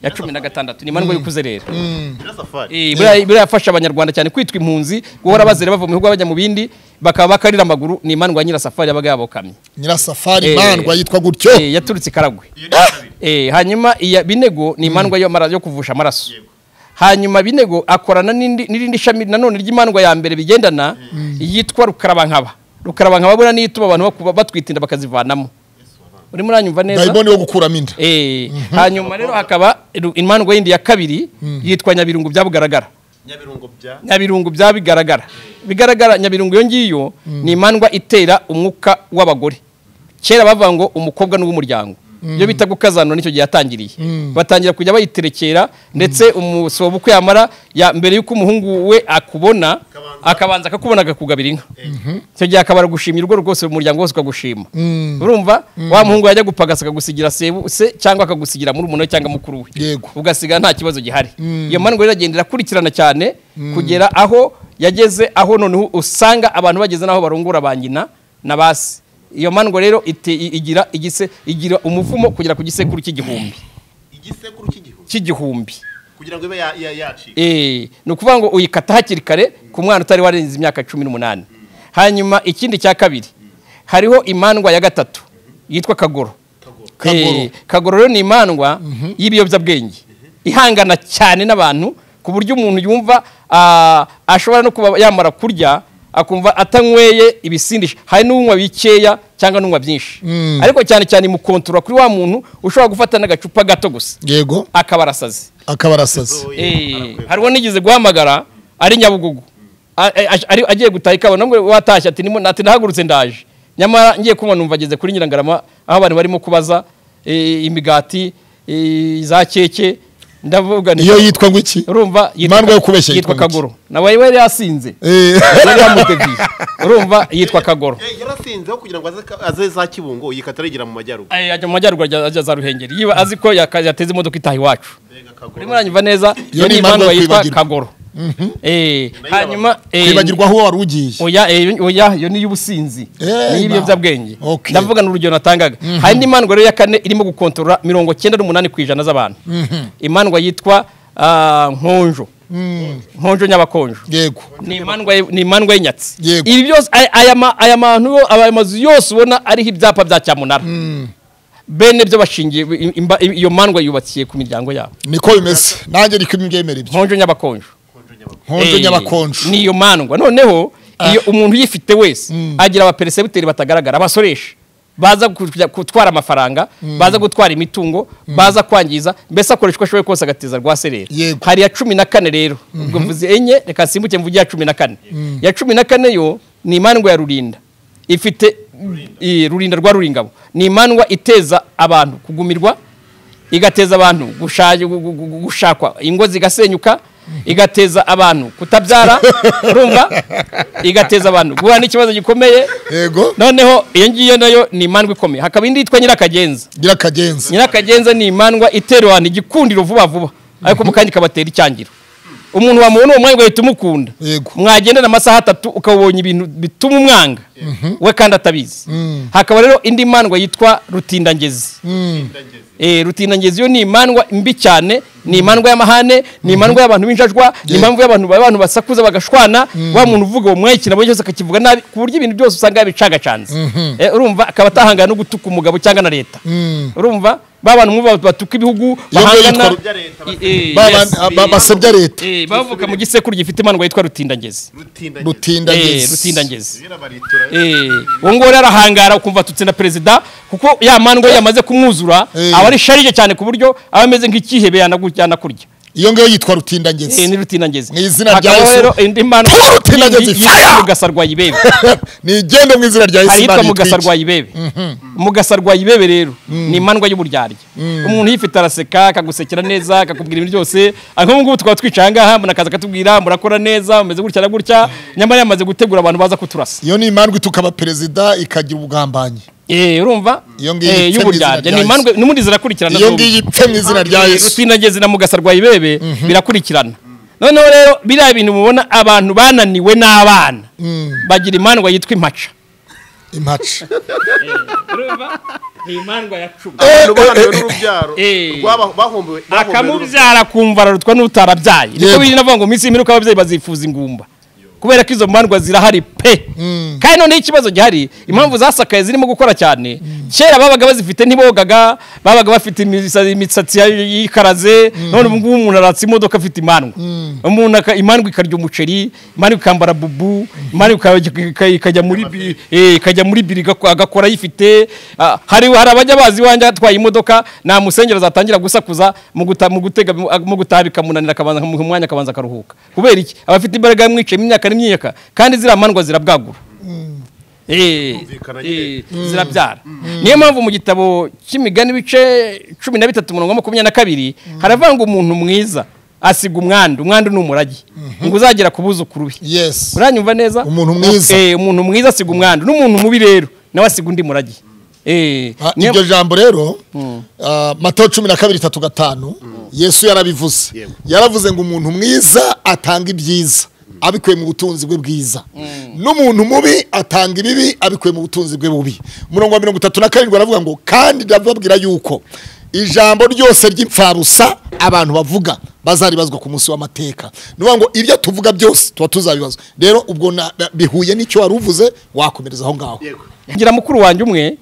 ya cumi na gatandatu ni imandwa y'ikuze rero nyirasafari Eh, buriya buriya yafasha abanyarwanda cyane kwitwa impunzi guhora bazira bava mu bihugu bajya mu bindi bakaba bakarira amaguru ni imandwa ya nyirasafari yabaga yabokamye nyirasafari Eh, mandwa yitwa gutyo eh, yaturutse i karagwe iyo ni iya kabiri Eh, hanyuma iya binego ni imandwa yo mara- yo kuvusha amaraso hanyuma binego akorana n'indi- n'irindi shami nanone ry'imandwa ya mbere bigendana yitwa rukarabankaba rukarabankaba buriya niyo ituma abantu bakuba- batwita inda bakazivanamo urimo uranyumva neza dayimoni yo gukuramo inda Eh, hanyuma rero hakaba ru- imandwa yindi ya kabiri yitwa nyabirungu byabugaragara nyabirungo bya nyabirungu bya bigaragara bigaragara nyabirungu iyo ngiyo ni imandwa itera umwuka w'abagore kera bavuga ngo umukobwa ni uw'umuryango iyo bita gukazanura nicyo gihe yatangiriye batangira kujya bayiterekera ndetse umusobo uko yamara ya- mbere y'uko umuhungu we akubona akabanza akakubona akakugabira inka icyo gihe akabara gushima urugo rwose umuryango wose ukagushima urumva wa muhungu yajya gupagasa akagusigira sebu- se cyangwa akagusigira muri umuntu cyangwa mukuru we Yego. ugasigara nta kibazo gihari iyo mandwa rero iragenda irakurikirana cyane kugera aho yageze aho noneho usanga abantu bageze n'aho barungura ba nyina na ba se iyo mandwa rero ite- i- igira igise igira umuvumo kugera ku gisekuru cy'igihumbi igisekuru cy'igihugu cy'igihumbi kugira ngo ibe ya- ya- yacika Eh, ni ukuvuga ngo uyikata hakiri kare ku mwana utari warenze imyaka cumi n'umunani hanyuma ikindi cya kabiri hariho imandwa ya gatatu yitwa kagoro Eh, kagoro rero ni imandwa y'ibiyobyabwenge ihangana cyane n'abantu ku buryo umuntu yumva ah, ashobora no kuba yamara kurya akumva atanyweye ibisindisha hari n'unywa bikeya cyangwa n'unywa byinshi ariko cyane cyane imukontorora kuri wa muntu ushobora gufata n'agacupa gato gusa yego akaba arasaze akaba arasaze Eh, hariho nigeze guhamagara ari nyabugugu A- a- a- ari- agiye gutaha ikawa namwe watashye ati nimo ati nahagurutse ndaje nyamara ngiye kunywa numva ageze kuri nyirangarama aho abantu barimo kubaza eh, imigati eh, za keke ndavuga nti- iyo yitwa ngo iki urumva Imandwa yo kubeshya yitwa yitwa iki? kagoro nawe yari yasinze Eh, yari yamuteguye urumva yitwa kagoro Eh, yarasinzeho kugira ngo aze- aze za kibungo yikata yigira mu majyaruguru Ay, ajya mu majyaruguru ajya ajya za ruhengeri yiba azi ko yaka- yateze imodoka itaha iwacu Mbega kagoro. urimo uranyumva neza Iyo iyo ni ni imandwa imandwa yo yitwa kwibagirwa. kagoro Eh, hanyuma eh, kwibagirwa aho wari ugiye oya eh, oya iyo ni iy'ubusinzi Eh, ni iy'ibiyobyabwenge Okay. ndavuga ni urugero natangaga hari indi mandwa rero ya kane irimo gukontorora mirongo cyenda n'umunani ku ijana z'abantu imandwa yitwa ah, nkonjo nkonjo nyabakonjo yego ni imandwa y- ni imandwa y'inyatsi Yego. ibi byose aya- aya ma- aya mantu yo- aya mazu yose ubona ariho ibyapa bya cyamunara bene byo bashingiye i- imba- i- iyo mandwa yubakiye ku miryango yabo niko bimeze nanjye niko mbyemera ibyo nkonjo nyabakonjo nkonjo Eh, nyabakonjo ni iyo mandwa noneho iyo umuntu uyifite wese agira abaperesebuteri batagaragara abasoresha baza kujya gutwara amafaranga baza gutwara imitungo baza kwangiza mbese akoresha uko ashoboye kose agateza rwa sereri Yego. hari iya cumi na kane rero ubwo mvuze enye reka nsimbuke mvuge iya cumi na kane iya cumi na kane yo ni imandwa ya rurinda ifite i- rurinda rwa ruringabo ni imandwa iteza abantu kugumirwa igateza abantu gusha- gu- gu- gu- gushakwa ingo zigasenyuka igateza abantu kutabyara urumva igateza abantu guhura n'ikibazo gikomeye yego noneho iyo ngiyo nayo ni imandwa ikomeye hakaba indi yitwa nyirakagenza nyirakagenza nyirakagenza ni imandwa itera abantu igikundiro vuba vuba ariko mu kanya ikabatera icyangiro umuntu wamubona uwo mwanya ugahita umukunda Yego. mwagendana amasaha atatu ukabonye ibintu bituma umwanga we kandi atabizi hakaba rero indi mandwa yitwa rutindangezi Eh, rutindangezi yo ni imandwa mbi cyane ni imandwa y'amahane ni imandwa y'abantu b'injajwa ni impamvu y'abantu abantu basakuza bagashwana wa muntu uvuga uwo mwanya ikintu abonye cyose akakivuga nabi ku buryo ibintu byose usanga yabicagacanze Eh, urumva akaba atahangana no gutuka umugabo cyangwa na leta urumva ba bantu mwumva batuka ibihugu Iyo ngiyo bahangana yitwa- Bya leta I- eh, Ba- yes. ba- ba- basebya leta Eh, bavuka mu gisekuru gifite imandwa yitwa rutindangezi rutinda Eh, rutindagezi rutindangezi baritura Eh, uwo nguwo rero arahangara ukumva atutse na perezida kuko ya mandwa iyo yamaze kumwuzura Eh. aba ari sharije cyane ku buryo aba ameze nk'ikihebe yanagu- yanakurya iyo ngiyo yitwa Eh, rutindagenzi ni rutinangezi Mu izina rya Hakabaho Yesu. rero indi mandwa Tuba rutinangezi, yindi fire! yitwa mugasarwa yibebe nigende mu izina rya yesu hari yitwa Imana mugasa yitwike. rwa ibebe mugasa rwa ibebe rero ni imandwa y'uburyarya umuntu uyifite araseka akagusekera neza akakubwira ibintu byose Ah, nk'ubu ngubu tukaba twicaye ahangaha umuntu akaza akatubwira murakora neza mumeze gutya na gutya nyamara yamaze gutegura abantu baza kuturasa iyo ni imandwa itukaba perezida ikagira ubugambanyi Eh, urumva Iyo ngiyo Eh, yitwa mu izina y'uburyarya rya ni Yesu. imandwa n'ubundi zirakurikirana iyo zombi. ngiyo ipfe mu izina rya yesu rutinagezi na mugasa rwa ibebe birakurikirana noneho rero biriya bintu mubona abantu bananiwe n'abana bagira imandwa yitwa impaca impaca ni imandwa ya cumi abantu bananiwe n'urubyaro Eh. rwaba- bahombewe bahombewe akamubyara kumva ararutwa n'utarabyaye niko Yego. biri navuga ngo iminsi y'imperuka ababyeyi bazifuza ingumba kubera ko izo mandwa zirahari pe kandi noneho ikibazo gihari impamvu zasakaye zirimo gukora cyane kera babaga bazifite ntibogaga babaga bafite imisa- imisatsi ya- yikaraze none ubu ngubu umuntu aratsa imodoka afite imandwa umuntu aka- imandwa ikarya umuceri imandwa ikambara bubu imandwa ika- ika- ikajya muri bi- eh, ikajya muri biri igako- agakora ayifite Ah, hari hari abajya bazi iwanjye atwaye imodoka nta musengero zatangira gusakuza mu guta- mu gutega mu gutaha bikamunanira akabanza mu mwanya akabanza akaruhuka kubera iki abafite imbaraga yamwicayemo imyaka n'imyaka kandi ziriya mandwa zirabwagura Eh, Zumvikana eh, zirabyara niyo mpamvu mu gitabo cy'imigani ibice cumi na bitatu umurongo wa makumyabiri na kabiri haravuga ngo umuntu mwiza asiga umwandu umwandu ni umurage ngo uzagera ku buzukuru be yesi uranyumva neza Umuntu mwiza. Eh, umuntu mwiza asiga umwandu n'umuntu mubi rero nawe asiga undi murage Eh, Ah, niyo- iryo jambo rero ah, Matayo cumi na kabiri tatu gatanu yesu yarabivuze Yego. yaravuze ngo umuntu mwiza atanga ibyiza abikuye mu butunzi bwe bwiza n'umuntu mubi atanga ibibi abikuye mu butunzi bwe bubi umurongo wa mirongo itatu na karindwi aravuga ngo kandi ndababwira yuko ijambo ryose ry'imfabusa abantu bavuga bazaribazwa ku munsi w'amateka ni ukuvuga ngo ibyo tuvuga byose tuba tuzabibazwa rero ubwo na- na- bihuye n'icyo wari uvuze wakomereza aho ngaho yego ngira mukuru wanjye umwe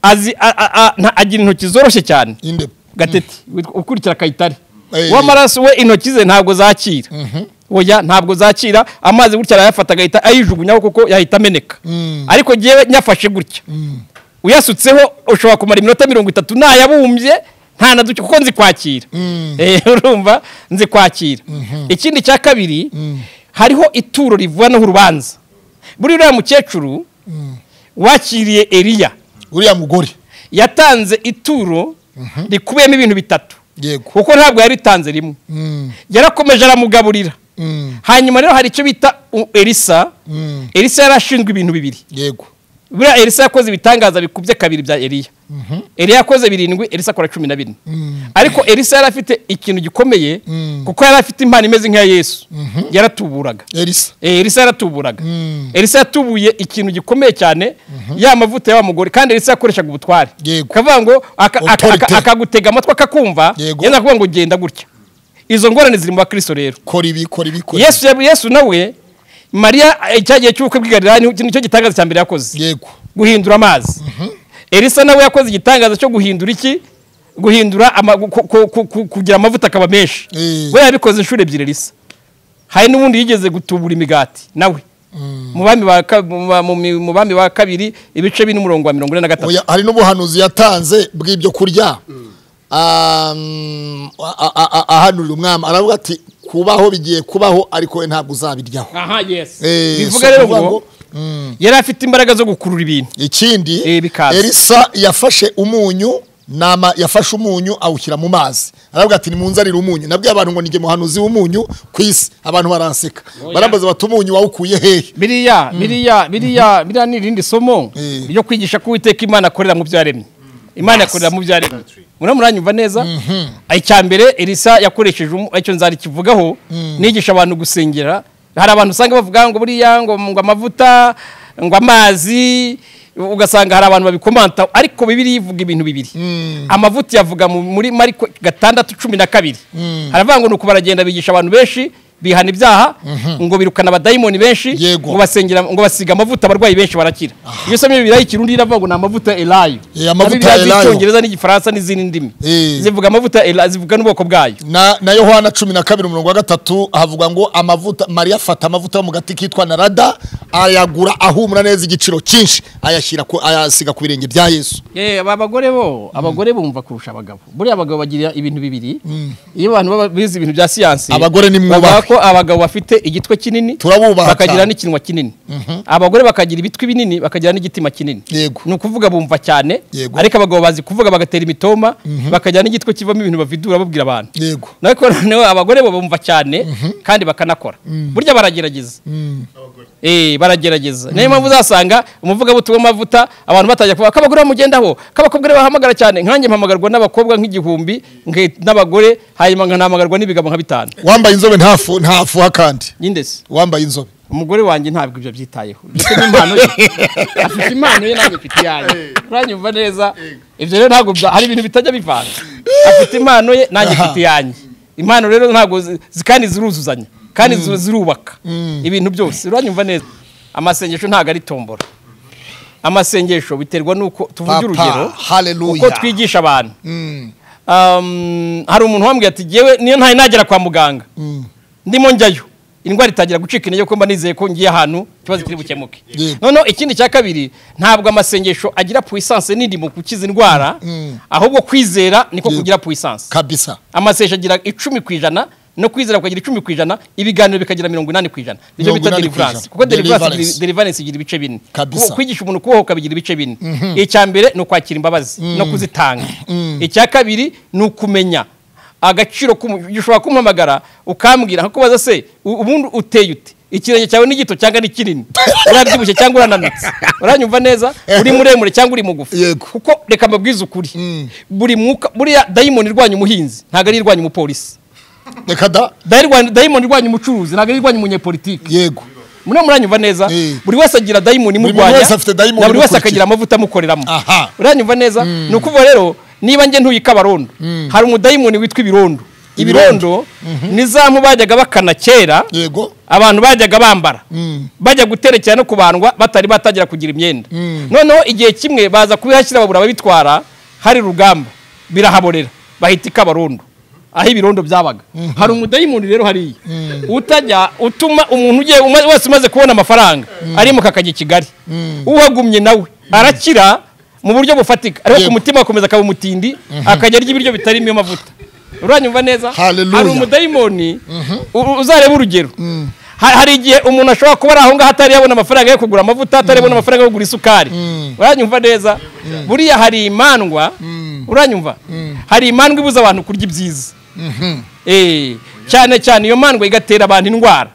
azi a- a- a- nta- agira intoki zoroshye cyane inde gatete witwa- ukurikira kayitare Eh. w'amaraso we intoki ze ntabwo zakira oya ntabwo zakira amazi gutya arayafata agahita ayijugunyaho kuko yahita ameneka ariko ngewe nyafashe gutya uyasutseho ushobora kumara iminota mirongo itatu ntayabumbye nta na duke kuko nzi kwakira Eh, urumva nzi kwakira ikindi cya kabiri hariho ituro rivanaho urubanza buriya uriya mukecuru wakiriye eliya uriya mugore yatanze ituro rikubiyemo ibintu bitatu yego kuko ntabwo yaritanze rimwe Mm, yarakomeje aramugaburira mm, hanyuma rero hari icyo bita u- elisa mm, elisa yari ashinzwe ibintu bibiri yego buriya elisa yakoze ibitangaza bikubye kabiri bya eliya eliya yakoze birindwi elisa akora cumi na bine Mm. ariko elisa yari afite ikintu gikomeye Mm. kuko yari afite impano imeze nk'iya yesu yaratuburaga elisa Eh, elisa yaratuburaga Mm. elisa yatubuye ikintu gikomeye cyane ya mavuta y'wa mugore kandi elisa yakoreshaga ubutware Yego. akavuga ngo aka- aka- aka- Authority. akagutega amatwi akakumva Yego. yenda kuvuga ngo genda gutya izo ngorane ziri mu bakristo rero kora ibi kora ibi kora ibi. yesu yab- yesu nawe mariya eh, cya gihe cy'ubukwe bw'igarirani nicyo gitangaza cya mbere yakoze yego guhindura amazi elisa nawe yakoze igitangaza cyo guhindura iki guhindura ama- ku- ku- ku- ku- kugira amavuta akaba menshi Eh. we yabikoze inshuro ebyiri elisa hari n'ubundi yigeze gutubura imigati nawe mu bami ba ka- mu ba- mu mi- mu bami ba kabiri ibice by'umurongo wa mirongo ine na gatatu Oya, hari n'ubuhanuzi yatanze bw'ibyo kurya Um, a- a- a- ahanurira umwami aravuga ati kubaho bigiye kubaho ariko we ntabwo uzabiryaho aha yes Eh, bivuga so rero kuvuga ngo ngo, mm, yari afite imbaraga zo gukurura ibintu ikindi Eh, bikaza. elisa yafashe umunyu nama yafashe umunyu awushyira mu mazi aravuga ati nimunzanire umunyu nabwiye abantu ngo nige muhanuzi w'umunyu ku isi abantu baranseka barambaza bati umunyu wawukuye hehe biriya biriya biriya biriya ni irindi somo Eh. ryo kwigisha ko uwiteka imana akorera mu byo yaremye imana yakorera mu byo yaremye murabona uranyumva neza icya mbere elisa yakoresheje umu- icyo nzari kivugaho nigisha abantu gusengera hari abantu usanga bavuga ngo buriya ngo ngo amavuta ngo amazi ugasanga hari abantu babikomanta ariko bibiri ivuga ibintu bibiri amavuta yavuga mu- muri mariko gatandatu cumi na kabiri haravuga ngo ni uku baragenda bigisha abantu benshi bihana ibyaha ngo birukana abadayimoni benshi Yego. ngo basengera ngo basiga amavuta abarwayi benshi barakira iyo somye bibiri ikirundi iravuga ngo ni amavuta elayo Eh, amavuta Bibiliya Elayo. z'icyongereza n'igifaransa n'izindi ndimi Eh. zivuga amavuta Ela- zivuga n'ubwoko bwayo na, na yohana cumi na kabiri umurongo wa gatatu havuga ngo amavuta mariya afata amavuta yo mu gati kitwa narada ayagura ahumura neza igiciro cyinshi ayashyira ku, ayasiga ku birenge bya yesu Eh, aba bagore bo abagore bumva kurusha abagabo buriya abagabo bagira ibintu bibiri iyo abantu baba bize ibintu bya siyansi Abagore ni mwubaha. bavuga ko abagabo bafite igitwe kinini Turabubaha bakagira cyane. n'ikinwa kinini abagore bakagira ibitwi binini bakagira n'igitima kinini Yego. ni ukuvuga bumva cyane Yego. ariko abagabo bazi kuvuga bagatera imitoma bakagira n'igitwe kivamo ibintu bavidura babwira abantu yego ariko noneho abagore bo bumva cyane kandi bakanakora burya baragerageza Eh, baragerageza niyo mpamvu uzasanga umuvugabutumwa w'amavuta abantu batajya kuvuga ko abagore bamugendaho ko abakobwa aribo bahamagara cyane nkanjye mpamagarwa n'abakobwa nk'igihumbi nge- n'abagore hanyuma nkanamugarwa n'ibigabo nka bitanu wambaye inzobe ntafu ntafuha kandi nyindesi wambaye inzobe umugore wanjye ntabwo ibyo abyitayeho ndetse n'impano ye afite impano ye ntabwo ifite iyayo uranyumva neza ibyo rero ntabwo bya- hari ibintu bitajya bivanga afite impano ye nanjye mfite iyanjye impano rero ntabwo zi- zi- kandi ziruzuzanya kandi ziru- zirubaka ibintu byose uranyumva neza amasengesho ntabwo ari tombora amasengesho biterwa n'uko tuvuge Papa, urugero hallelujah. uko twigisha abantu Um, hari umuntu wambwiye ati yewe niyo ntaye nagera kwa muganga ndimo njyayo indwara itangira gucika intege kuko mba nizeye ko ngiye ahantu ikibazo kiri bukemuke Yego. noneho ikindi cya kabiri ntabwo amasengesho agira puissance nini mu gukiza indwara ahubwo kwizera niko Yego. kugira puissance kabisa amasengesho agira icumi ku ijana no kwizera kukagira icumi ku ijana ibiganiro bikagira mirongo inani ku ijana nicyo Mirongo bita inani ku deliverance ijana. kuko deliverance Deliverance. igira- deliverance igira ibice bine Kabisa. Ku- kwigisha umuntu kubohoka bigira ibice bine icya mbere ni ukwakira imbabazi no kuzitanga icya kabiri ni ukumenya agaciro k'umu- ushobora kumuhamagara ukambwira nko kubaza se u- ubundi uteye ute ikirenge cyawe ni gito cyangwa ni kinini urabyibushye cyangwa urananutse uranyumva neza uri muremure cyangwa uri mugufi Yego. kuko reka mbabwize ukuri buri mwuka buriya dayimoni irwanya umuhinzi ntabwo ari irwanya umupolisi reka da Dayirwa- dayimoni irwanya umucuruzi ntabwo ari irwanya umunyepolitiki yego muriya muranyumva neza Eh. buri wese agira dayimoni Buri imurwanya wese afite dayimoni na buri wese imukurikiye. akagira amavuta amukoreramo Aha. uranyumva neza ni ukuvuga rero niba njye ntuyika abarondo hari umudayimoni witwa ibirondo ibirondo ni za mpu bajyaga bakana kera yego abantu bajyaga bambara bajya guterekera no kubandwa batari batangira kugira imyenda noneho igihe kimwe baza kubihashyira babura ababitwara hari rugamba birahaborera bahita ikabarondo aho ibirondo byabaga hari umudayimoni rero hariya utajya utuma umuntu ugiye uma- wese umaze kubona amafaranga arimuka akajya i kigali uhagumye nawe arakira mu buryo bufatika ariko ku Yego. mutima akomeza akaba umutindi akajya arya ibiryo bitarimo mavuta uranyumva neza Hallelujah. hari umudayimoni u- uzarebe urugero Ha- hari igihe umuntu ashobora kuba ari aho ngaho atari yabona amafaranga yo kugura amavuta atari yabona amafaranga yo kugura isukari uranyumva neza buriya hari imandwa uranyumva hari imandwa ibuza abantu kurya ibyiza Eh, cyane cyane iyo mandwa igatera abantu indwara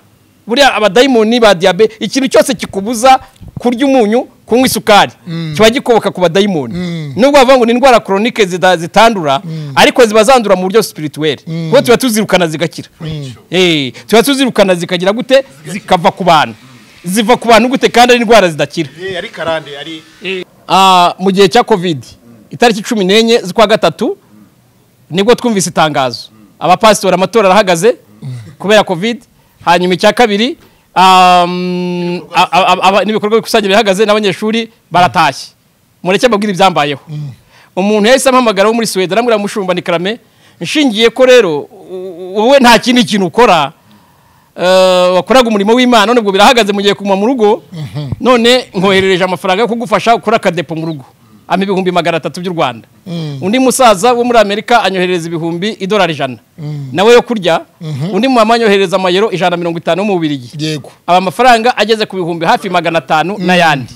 buriya abadayimoni ba diyabe ikintu cyose kikubuza kurya umunyu kunywa isukari kiba gikoboka ku badayimoni nubwo bavuga ngo ni indwara koronike zita- zitandura ariko ziba zandura mu buryo sipirituweli kuko tuba tuzirukana zigakira Eh, tuba tuzirukana zikagira gute zikava ku bantu ziva ku bantu gute kandi ari indwara zidakira ari karande ari Ah, mu gihe cya covid itariki cumi n'enye z'ukwa gatatu nibwo twumvise itangazo abapasitori amatora arahagaze kubera covid hanyuma icya kabiri um, a- a- a- aba- n'ibikorwa bikusanya birahagaze n'abanyeshuri baratashye mureke mbabwire ibyambayeho umuntu yahise ampamagara wo muri suwede aramubwira ngo mushumba ni karame nshingiye ko rero u- wowe nta kindi kintu ukora eh, wakoraga umurimo w'imana none ubwo birahagaze mu gihe kuguma mu rugo none nkoherereje amafaranga yo kugufasha ukora akadepo mu rugo ama ibihumbi magana atatu by'u rwanda undi musaza wo muri amerika anyoherereza ibihumbi idolari ijana nawe yo kurya undi mumama anyoherereza amayero ijana na mirongo itanu yo mu bubirigi yego aba amafaranga ageze ku bihumbi hafi magana atanu n'ayandi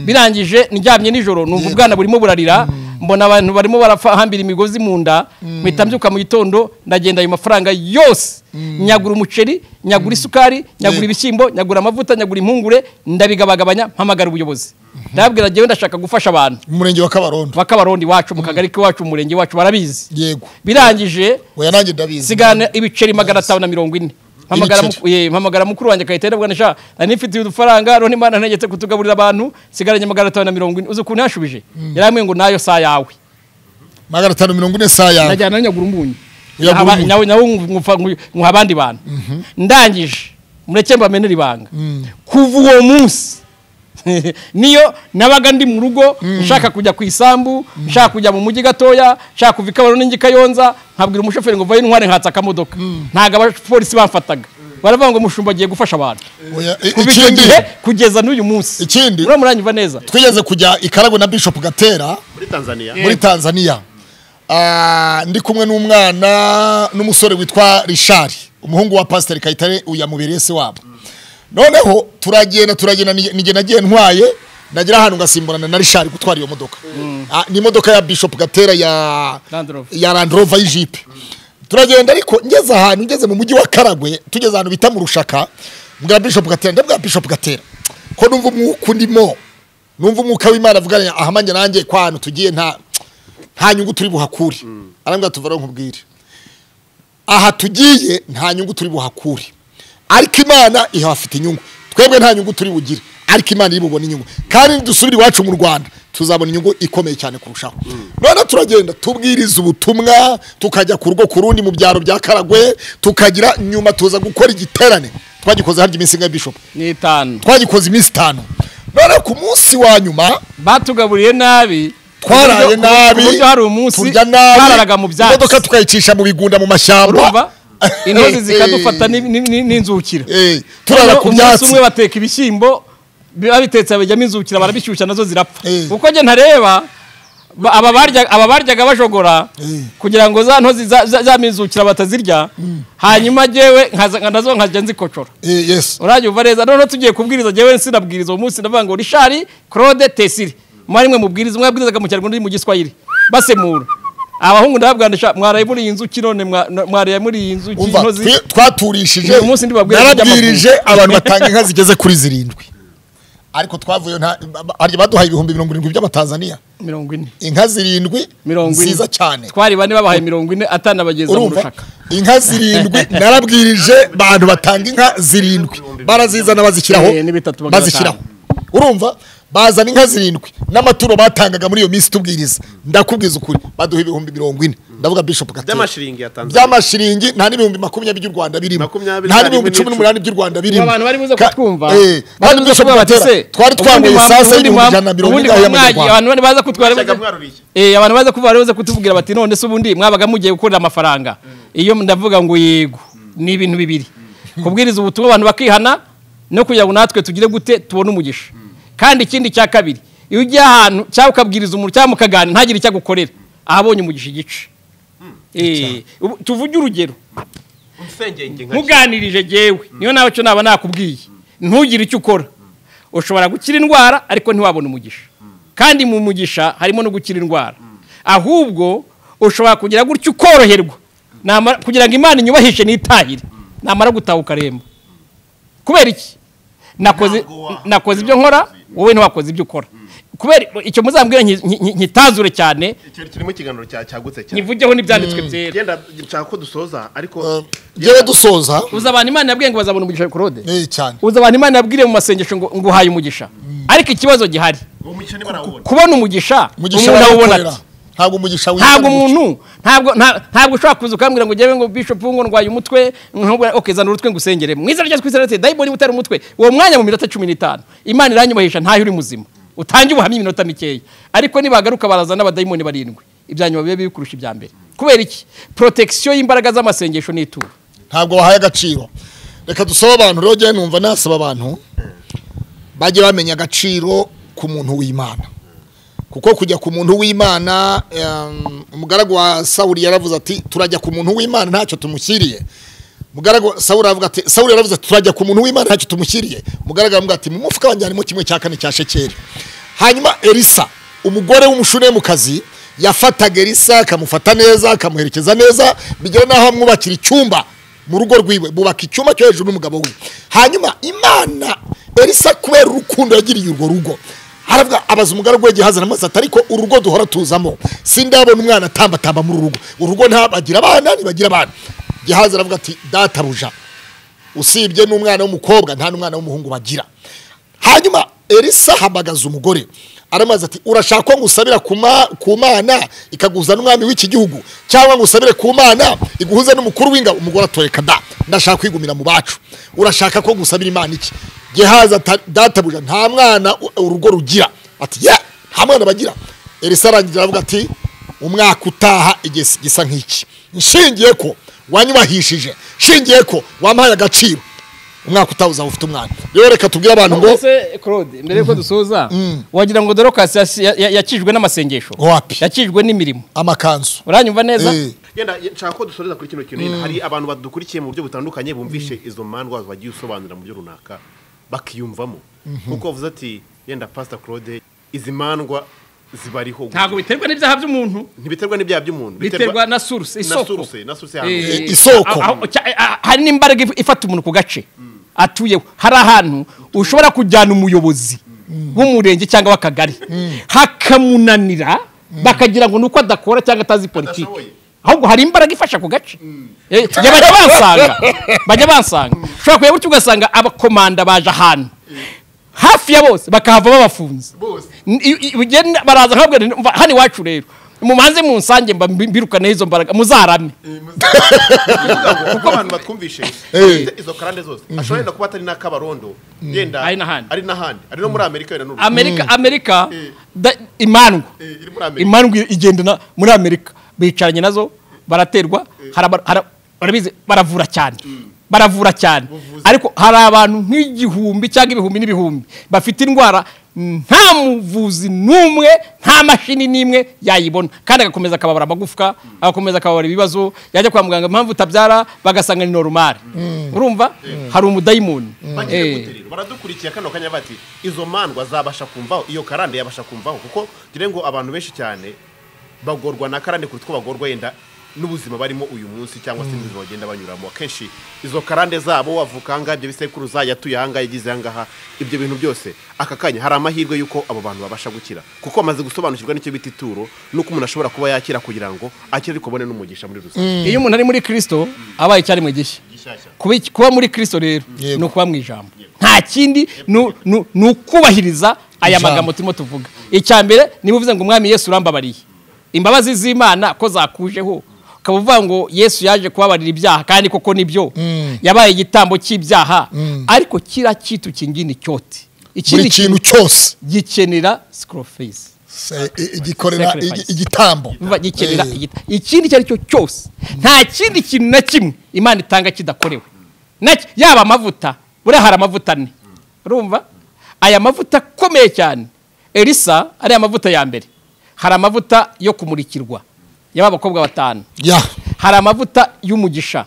birangije ndyamye nijoro numva ubwana burimo burarira mbona abantu barimo barahambira imigozi mu nda mpita mbyuka mu gitondo ndagenda ayo mafaranga yose nyagura umuceri nyagura isukari nyagura ibishyimbo nyagura amavuta nyagura impungure ndabigabagabanya mpamagara ubuyobozi ndababwira njyewe ndashaka gufasha abantu mu murenge wa kabarondo bakabarondi wacu mu kagari k'iwacu mu murenge wacu barabizi yego birangije oya nanjye ndabizi sigana ibiceri magana atanu na mirongo ine Mpamagara mu- eh, mpamagara mukuru wanjye akahita yarabwira sha nari mfite udufaranga none imana ntegetse kutugaburira abantu sigaranye magana atanu na mirongo ine uzi ukuntu yashubije yarambwiye ngo nayo saa yawe magana atanu mirongo ine saa yawe najyana nyagura umunyu Nyagura Nkaba- umunyu. nyawe nyawe nkufa- nku- nkuha abandi bantu ndangije mureke mbamenere ibanga kuva uwo munsi niyo nabaga ndi mu rugo nshaka kujya ku isambu nshaka kujya mu mujyi gatoya nshaka kuva i kabarondo n'ingi kayonza nkabwira umushoferi ngo vayo intware nhatse akamodoka ntabwo abapolisi bamfataga baravuga ngo mushumba agiye gufasha abantu Oya, i- kuva icyo ikindi gihe kugeza n'uyu munsi Ikindi- uriya muranyumva neza twigeze kujya i karagwe na bishop gatera muri tanzania muri tanzania Ah, ndi kumwe n'umwana n'umusore witwa rishari umuhungu wa pasiteri kayitare uyamubere se wabo noneho turagenda turagenda nige nagiye ntwaye nagera ahantu ngasimburana na rishari gutwara iyo modoka Ah, ni imodoka ya bishop gatera ya Land Rover. ya Land Rover y'ijipe turagenda ariko ngeze ahantu ngeze mu mujyi wa karagwe tugeze ahantu bita mu rushaka mbwira bishop gatera ndabwira bishop gatera ko numva umwuka ndimo numva umwuka w'imana avugana aha manjye nanjye kwa hantu tugiye nta nta nyungu turi buhakure arambwira tuva rero nkubwire aha tugiye nta nyungu turi buhakure ariko imana ihafite inyungu twebwe nta nyungu turi bugire ariko imana iri bubone inyungu kandi nidusubira iwacu mu rwanda tuzabona inyungu ikomeye cyane kurushaho none turagenda tubwiriza ubutumwa tukajya ku rugo ku rundi mu byaro bya karagwe tukagira nyuma tuza gukora igiterane twagikoze harya iminsi ingahe bishop ni itanu twagikoze iminsi itanu none ku munsi wa nyuma batugaburiye nabi twaraye ku buryo- nabi ku buryo hari umunsi turya nabi twararaga mu byatsi imodoka tukayicisha mu bigunda mu mashyamba urumva intozi zikadufata ni- ni- ni- n'inzukira Eh, turara Noneho ku umunsi byatsi. umwe bateka ibishyimbo biba bitetse babijyamo inzukira barabishyushya nazo zirapfa Eh. kuko njye ntareba ba- aba barya- aba baryaga bajogora Eh. kugira ngo za ntozi za- za- za minzukira batazirya hanyuma jyewe nkaza- nka- nazo nkajya nzikocora Eh, yes uranyumva neza noneho tugiye kubwiriza jyewe sinabwiriza uwo munsi ndavuga ngo rishari claude tesiri mwari mwe mubwiriza umwe yabwirizaga mu kinyarwanda undi mu giswahili basemura abahungu ndababwandisha mwaraye muri iyi nzuki none mwa- no- mwaraye muri iyi nzuki umva intozi twe- twaturishije Uyu munsi ndibabwire narabwirije iby'amavubi. abantu batanga inka zigeze kuri zirindwi ariko twavuye nta harya baduhaye ibihumbi mirongo irindwi by'amatanzaniya mirongo ine inka zirindwi mirongo ine nziza cyane twari bane babahaye mirongo ine atanabageza mu urumva rushaka inka zirindwi narabwirije abantu batanga inka zirindwi barazizana bazishyiraho Eh, ni bitatu magana bazishyiraho urumva bazana inka zirindwi n'amaturo batangaga muri iyo minsi tubwiriza ndakubwiza ukuri baduha ibihumbi mirongo ine ndavuga bishop gatera By'amashiringi ya Tanzania. by'amashiringi nta n'ibihumbi makumyabiri by'u rwanda birimo Makumyabiri nta na n'ibihumbi rimwe cumi n'umunani by'u rwanda birimo Abantu bari buze Ka- kutwumva. eh, kandi bishop gatera twari twambaye isasa y'ibihumbi ijana na mirongo ingahe y'amanyarwanda abantu bari baza kutwara Bashaka mwaruriye. eh abantu baza kuvuga bari baza kutubwira bati none se ubundi mwabaga mugiye gukorera amafaranga iyo ndavuga ngo yego ni ibintu bibiri kubwiriza ubutumwa abantu bakihana no kugira ngo natwe tugire gute tubone umugisha kandi ikindi cya kabiri iyo ujya ahantu cyangwa ukabwiriza umuntu cyangwa mukaganira ntagire icyo agukorera ahabonye umugisha igice Eh, ubu tuvuge urugero Umusengenge nka ntuganirije jewe niyo nawe cyo naba nakubwiye ntugire icyo ukora ushobora gukira indwara ariko ntiwabone umugisha kandi mu mugisha harimo no gukira indwara ahubwo ushobora kugira gutyo ukoroherwa Namara- kugira ngo imana inyubahishe n'itahire namara gutaha ukaremba kubera iki nakoze nakoze ibyo nkora wowe ntiwakoze ibyo ukora kubera icyo muzambwira nki- nki- nkitazure cyane Icyo kirimo ikiganiro cya- cyagutse cyane nkivugeho n'ibyanditswe byera genda nshaka ko dusoza ariko Eh, njyewe dusoza uzi abantu imana yabwiye ngo bazabona umugisha korode eh, cyane uzi abantu imana yabwiriye mu masengesho ngo ngo uhaye umugisha ariko ikibazo gihari uwo mukino barawubona kubona umugisha umugisha umuntu awubona barawukorera ati ntabwo umugisha wizana ntabwo umuco. umuntu ntabwo nta- ntabwo ushobora kuza ukambwira ngo njyewe ngo bishop ngo ndwaye umutwe nkubwira okay zana urutwe ngusengere mu izina rya Kristo rite dayiboni utari umutwe uwo mwanya mu minota 15 imana iranyubahisha ntayo uri muzima utange ubuhamya iminota mikeya ariko nibagaruka barazana abadayimoni barindwi ibyanyuma bibe bikurusha ibya mbere kubera iki protection y'imbaraga z'amasengesho n'ituro ntabwo wahaye agaciro reka dusaba abantu rero njyewe numva nasaba abantu bajye bamenya agaciro ku muntu w'imana kuko kujya ku muntu w'imana em, umugaragu wa sawuli yaravuze ati turajya ku muntu w'imana ntacyo tumushyiriye mugaragu sawuli aravuga ati sawuli yaravuze ati turajya ku muntu w'imana ntacyo tumushyiriye mugaragu aravuga ati mu mufuka wanjye harimo kimwe cya kane cya shekeri hanyuma elisa umugore w'umushunemukazi yafataga elisa akamufata neza akamuherekeza neza bigera n'aho amwubakira icyumba mu rugo rwiwe bubaka icyumba cyo hejuru n'umugabo we hanyuma imana elisa kubera urukundo yagiriye urwo rugo haravuga abaza umugaragu we gihaza na ati ariko urugo duhora tuzamo sindabona umwana atambatamba muri uru rugo urugo ntabagira abana ntibagira abana gihaza aravuga ati databuja usibye n'umwana w'umukobwa nta n'umwana w'umuhungu bagira hanyuma elisa ahamagaza umugore aramaze ati urashaka ko ngusabira ku ma- ku mana ikaguhuza n'umwami w'iki gihugu cyangwa ngusabire ku mana iguhuze n'umukuru w'ingabo umugore atoreka da ndashaka kwigumira mu bacu urashaka ko ngusabira imana iki gehaza ata- databuja nta mwana u- urugo rugira ati ye nta mwana bagira elisa arangira aravuga ati umwaka utaha igihe gisa nk'iki nshingiye ko wanyubahishije nshingiye ko wampaye agaciro umwaka utaha uzaba ufite umwana rero reka tubwire abantu ngo Ese Claude mbere yuko dusoza wagira ngo Dorcas yas- ya- ya- yakijwe n'amasengesho Wapi? yakijwe n'imirimo amakanzu uranyumva neza Eh, genda nshaka ko dusoreza kuri kino kintu nyine hari abantu badukurikiye mu buryo butandukanye bumvishe izo mandwa bagiye usobanura mu byo runaka bakiyumvamo kuko bavuze ati yenda pasita claude izi mandwa zibariho ntabwo biterwa n'ibyaha by'umuntu ntibiterwa n'ibyaha by'umuntu biterwa na source na isoko suruse na suruse Eh, yahantu isoko. aho- aho- cya- eh, ah, hari n'imbaraga if- ifata umuntu ku gace atuyeho hari ahantu ushobora kujyana umuyobozi w'umurenge cyangwa w'akagari hakamunanira bakagira ngo ni uko adakora cyangwa atazi politiki Adashoboye. ahubwo hari imbaraga ifasha ku gace Eh, njye bajya bansanga bajya bansanga ushobora kureba gutyo ugasanga abakomanda baje ahantu hafi ya bose bakahava babafunze Bose. N- i- i- bigenda- baraza nkababwira nti, "Umva, hano iwacu rero mumanze munsange mba mbi- mbirukaneho izo mbaraga muzarame kuvuga ngo kuko abantu batwumvishe bafite izo karande zose ashobora yenda kuba atari n'akabarondo yenda Ari n'ahandi. ari n'ahandi ari no muri amerika yenda n'urugo amerika amerika da- imandwa Eh, iri muri amerika imandwa igendana muri amerika bicaranye nazo baraterwa haraba- hara- barabizi baravura cyane baravura cyane ariko hari abantu nk'igihumbi cyangwa ibihumbi n'ibihumbi bafite indwara nta muvuzi n'umwe nta mashini n'imwe yayibona kandi agakomeza akababara amagufwa agakomeza akababara ibibazo yajya kwa muganga impamvu utabyara bagasanga ni norumari urumva hari umudayimoni bagiye Eh. guterera baradukurikiye kano kanya bati izo mandwa zabasha kumvaho iyo karande yabasha kumvaho kuko gire ngo abantu benshi cyane bagorwa na karande kuruta uko bagorwa yenda n'ubuzima barimo uyu munsi cyangwa se n'ubuzima bagenda banyuramo akenshi izo karande zabo wavuka ahangaha ibyo bisekuruza yatuye ahangaha yagize ahangaha ibyo bintu byose aka kanya hari amahirwe y'uko abo bantu babasha gukira kuko bamaze gusobanukirwa n'icyo bita ituro n'uko umuntu ashobora kuba yakira kugira ngo akire ariko abone n'umugisha muri rusange iyo umuntu ari muri kirisito abaye icyaremwe gishya Gishyashya. Kuba iki- kuba muri kirisito rero Yego. ni ukuba mu ijambo nta kindi ni u- ni u- ni ukubahiriza aya Ijambo. magambo turimo tuvuga icya mbere niba uvuze ngo umwami yesu urambabariye imbabazi z'imana ko zakujeho ukaba uvuga ngo yesu yaje kubabarira ibyaha kandi koko nibyo yabaye igitambo cy'ibyaha ariko kiriya kitu kingini cyote buri ikindi kintu kintu cyose gikenera sikorofeyisi Se- i- igikorera igi- Sacrifice. igitambo biba gikenera Eh, igita ikindi icyo ari cyo cyose nta kindi kintu na kimwe imana itanga kidakorewe Na ki- yaba amavuta buriya hari amavuta ane urumva aya mavuta akomeye cyane elisa ariya mavuta ya mbere hari amavuta yo kumurikirwa y'aba bakobwa batanu ya hari amavuta y'umugisha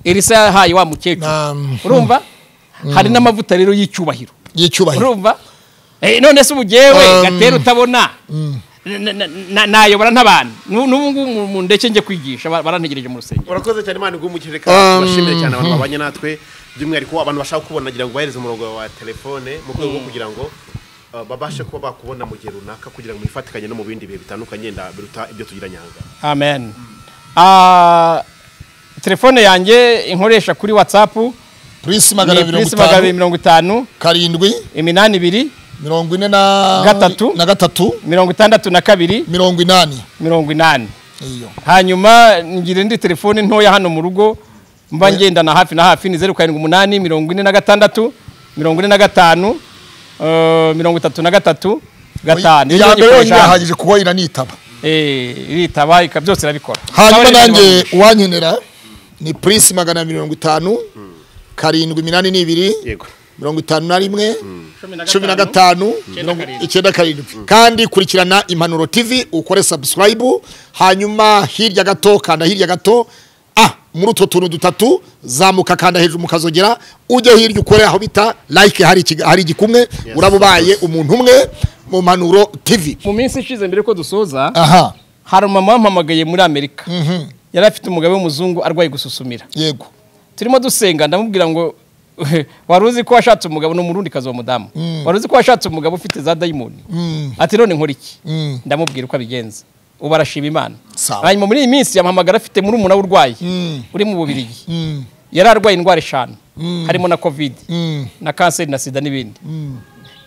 elisa yahaye wa mukecuru Na- urumva hari n'amavuta rero y'icyubahiro y'icyubahiro urumva Eh, none se ubugewe Um, gatera utabona na- na- na- nayobora n'abantu Nu- n'ubu ngubu mu ndeke njye kwigisha ba- barantegereje mu rusengero urakoze cyane imana igumukije kandi bashimire cyane abantu babanye natwe by'umwihariko abantu bashaka kubona kugira ngo bahereze umurongo wa telefone mu rwego rwo kugira ngo uh, babashe kuba bakubona mu gihe runaka kugira ngo mwifatikanye no mu bindi bihe bitandukanye nda- biruta ibyo tugira nyanga amen Ah, telefone yanjye inkoresha kuri watsapu purisi magana ni abiri mirongo purisi magana abiri itanu mirongo itanu karindwi iminani ibiri mirongo ine na Gatatu. na gatatu mirongo itandatu na kabiri mirongo inani mirongo inani iyo hanyuma ngira indi telefone ntoya hano mu rugo mba ngendana hafi na hafi ni zeru karindwi umunani mirongo ine na gatandatu mirongo ine na gatanu eh, mirongo itatu na gatatu gatanu iya mbere yonyine yahagije kuba iranitaba iritaba ika byose irabikora hanyuma Ikaba ari nanjye uwankenera ni purisi magana abiri mirongo itanu karindwi iminani n'ibiri yego mirongo itanu na rimwe Cumi na cumi na gatanu, gatanu icyenda mirongo- karindwi. icyenda karindwi kandi kurikirana impanuro tv ukore sabusikarayibu hanyuma hirya gato kanda hirya gato ah muri utwo tuntu dutatu zamuka kanda hejuru mukazogera ujye hirya ukore aho bita like hari ikiga- hari igikumwe uraba ubaye umuntu umwe mu mpanuro tv mu minsi ishize mbere ko dusoza aha hari umama wampamagaye muri amerika yari afite umugabo w'umuzungu arwaye gususumira yego turimo dusenga ndamubwira ngo wari uzi ko washatse umugabo ni umurundi kazi uwo mudamu wari uzi ko washatse umugabo ufite za dayimoni ati none nkora iki Mm. ndamubwira uko abigenza ubu arashima imana Sawa. hanyuma muri iyi minsi yamuhamagara afite muri umuna urwaye uri mu bubirigi yari arwaye indwara eshanu harimo na kovide Mm. na kanseri na sida n'ibindi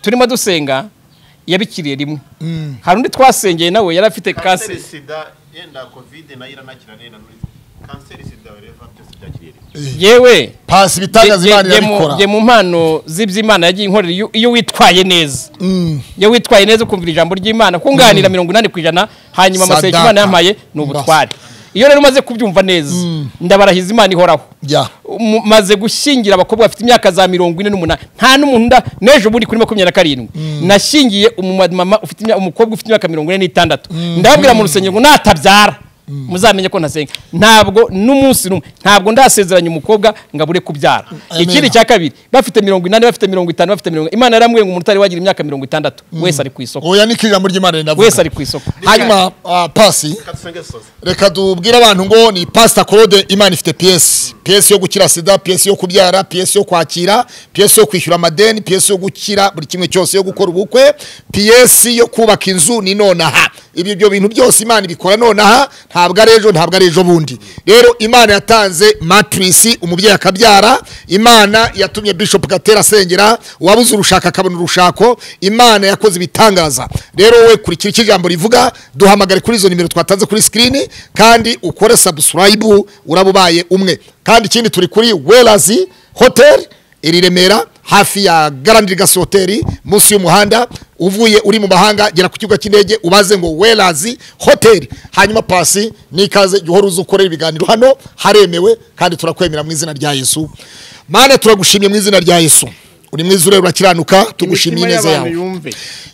turimo dusenga yabikiriye rimwe hari undi twasengeye nawe yari afite kanseri sida yenda kovide nayo iranakira neza kanseri sida reva byose byakiriye yewe pasi ibitangaza Jye- imana jye- jye mu- irabikora jye mu mpano z'iby'imana yagiye inkorera iyo- iyo witwaye neza iyo witwaye neza ukumvira ijambo ry'imana kunganira mirongo inani ku ijana hanyuma amaseke Sadaka. imana yampaye ni ubutware iyo rero umaze kubyumva neza ndabarahiza imana ihoraho Ya. Mu- maze gushyingira abakobwa bafite imyaka za mirongo ine n'umunani nta n'umuntu nda n'ejo bundi kuri makumyabiri na karindwi nashyingiye umumama ufite imya- umukobwa ufite imyaka mirongo ine n'itandatu ndababwira mu rusengero ngo natabyara muzamenye ko ntasenga ntabwo n'umunsi n'umwe ntabwo ndasezeranya umukobwa ngo abure kubyara Amen. ikindi cya kabiri bafite mirongo inani bafite mirongo itanu bafite mirongo imana yarambwiye ngo umuntu utari wagira imyaka mirongo itandatu wese ari ku isoko oya niko ijambo ry'imana rinavuga wese ari ku isoko hanyuma ah, pasi katusenge dusoze reka tubwire abantu ngo ni pasita claude imana ifite piyesi piyesi yo gukira sida piyesi yo kubyara piyesi yo kwakira piyesi yo kwishyura amadeni piyesi yo gukira buri kimwe cyose yo gukora ubukwe piyesi yo kubaka inzu ni nonaha ibyo byo bintu byose imana ibikora nonaha ntabwo ari ejo ntabwo ari ejo bundi rero imana yatanze matirisi umubyeyi akabyara imana yatumye bishop gatera asengera uwabuze urushako akabona urushako imana yakoze ibitangaza rero wowe kurikira icyo ijambo rivuga duhamagare kuri izo nimero twatanze kuri sikirini kandi ukore sabusikarayibu uraba ubaye umwe kandi ikindi turi kuri werazi hoteli iri i remera hafi ya garandi gasi hoteli munsi y'umuhanda uvuye uri mu mahanga gera ku kibuga cy'indege ubaze ngo werazi hoteli hanyuma pasi n'ikaze jya uhora uza ukorera ibiganiro hano haremewe kandi turakwemera mu izina rya yesu mana turagushimye mu izina rya yesu uri mwiza ureba urakiranuka tugushimiye neza yawe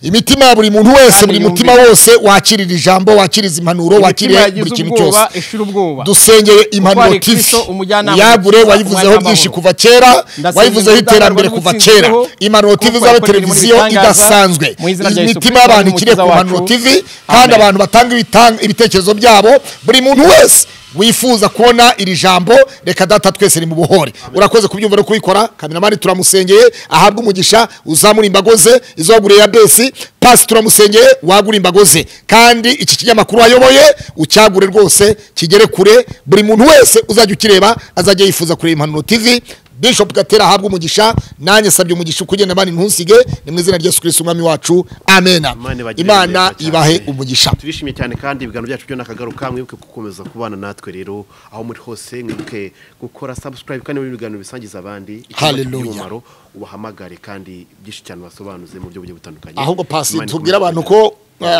imitima ya buri muntu wese Kandi buri yumve. mutima wose wakirira ijambo wakiriza impanuro wakiriye yagize buri kintu ubwoba, cyose ishira ubwoba. dusengeye impanuro Utware tv Kristo, umujyanama yagure w'ubuzima, wayivuzeho umwanya byinshi w'amahoro. kuva kera Ndasenga wayivuzeho ubutangaro iterambere bari kuva kera butsinzeho, impanuro kuko tv zabe wakoreye mu televiziyo bitangaza, idasanzwe mu izina rya Yesu imitima Kristo, y'abantu n'Umukiza ikiriye ku mpanuro wacu. tv kandi Amen. abantu batanga ibitang- ibitekerezo byabo buri muntu wese wifuza kubona iri jambo reka data twese ri mu buhore urakoze kubyumva no kubikora kameramani turamusengeye ahabwe umugisha uzamura imbago ze izo waguriye ya besi pasi turamusengeye wagura imbago ze kandi iki kinyamakuru wayoboye ucyagure rwose kigere kure buri muntu wese uzajya ukireba azajya yifuza kureba impanuro tv bishop gatera ahabwe umugisha nanjye sabye umugisha ukugenda abandi ntusige ni mu izina rya yesu kirisiti umwami wacu amena Imana ibagire imana neza cyane. ibahe umugisha turishimye cyane kandi ibiganiro byacu byo nakagaruka mwibuke gukomeza kubana natwe rero aho muri hose mwibuke gukora subscribe kandi muri ibiganiro bisangiza abandi Icyuma Hallelujah. gifite umumaro ubahamagare kandi byinshi cyane basobanuze mu buryo bugiye butandukanye ahubwo pasi Imana tubwire ikomeze abantu kubagirira.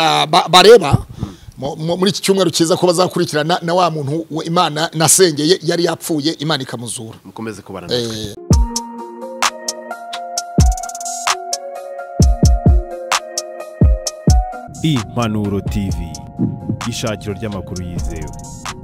ko ah, ba- bareba mu- mu- muri iki cyumweru cyiza ko bazakurikirana na wa muntu we- imana nasengeye yari yapfuye imana ikamuzura mukomeze kubana natwe impanuro tv ishakiro ry'amakuru yizewe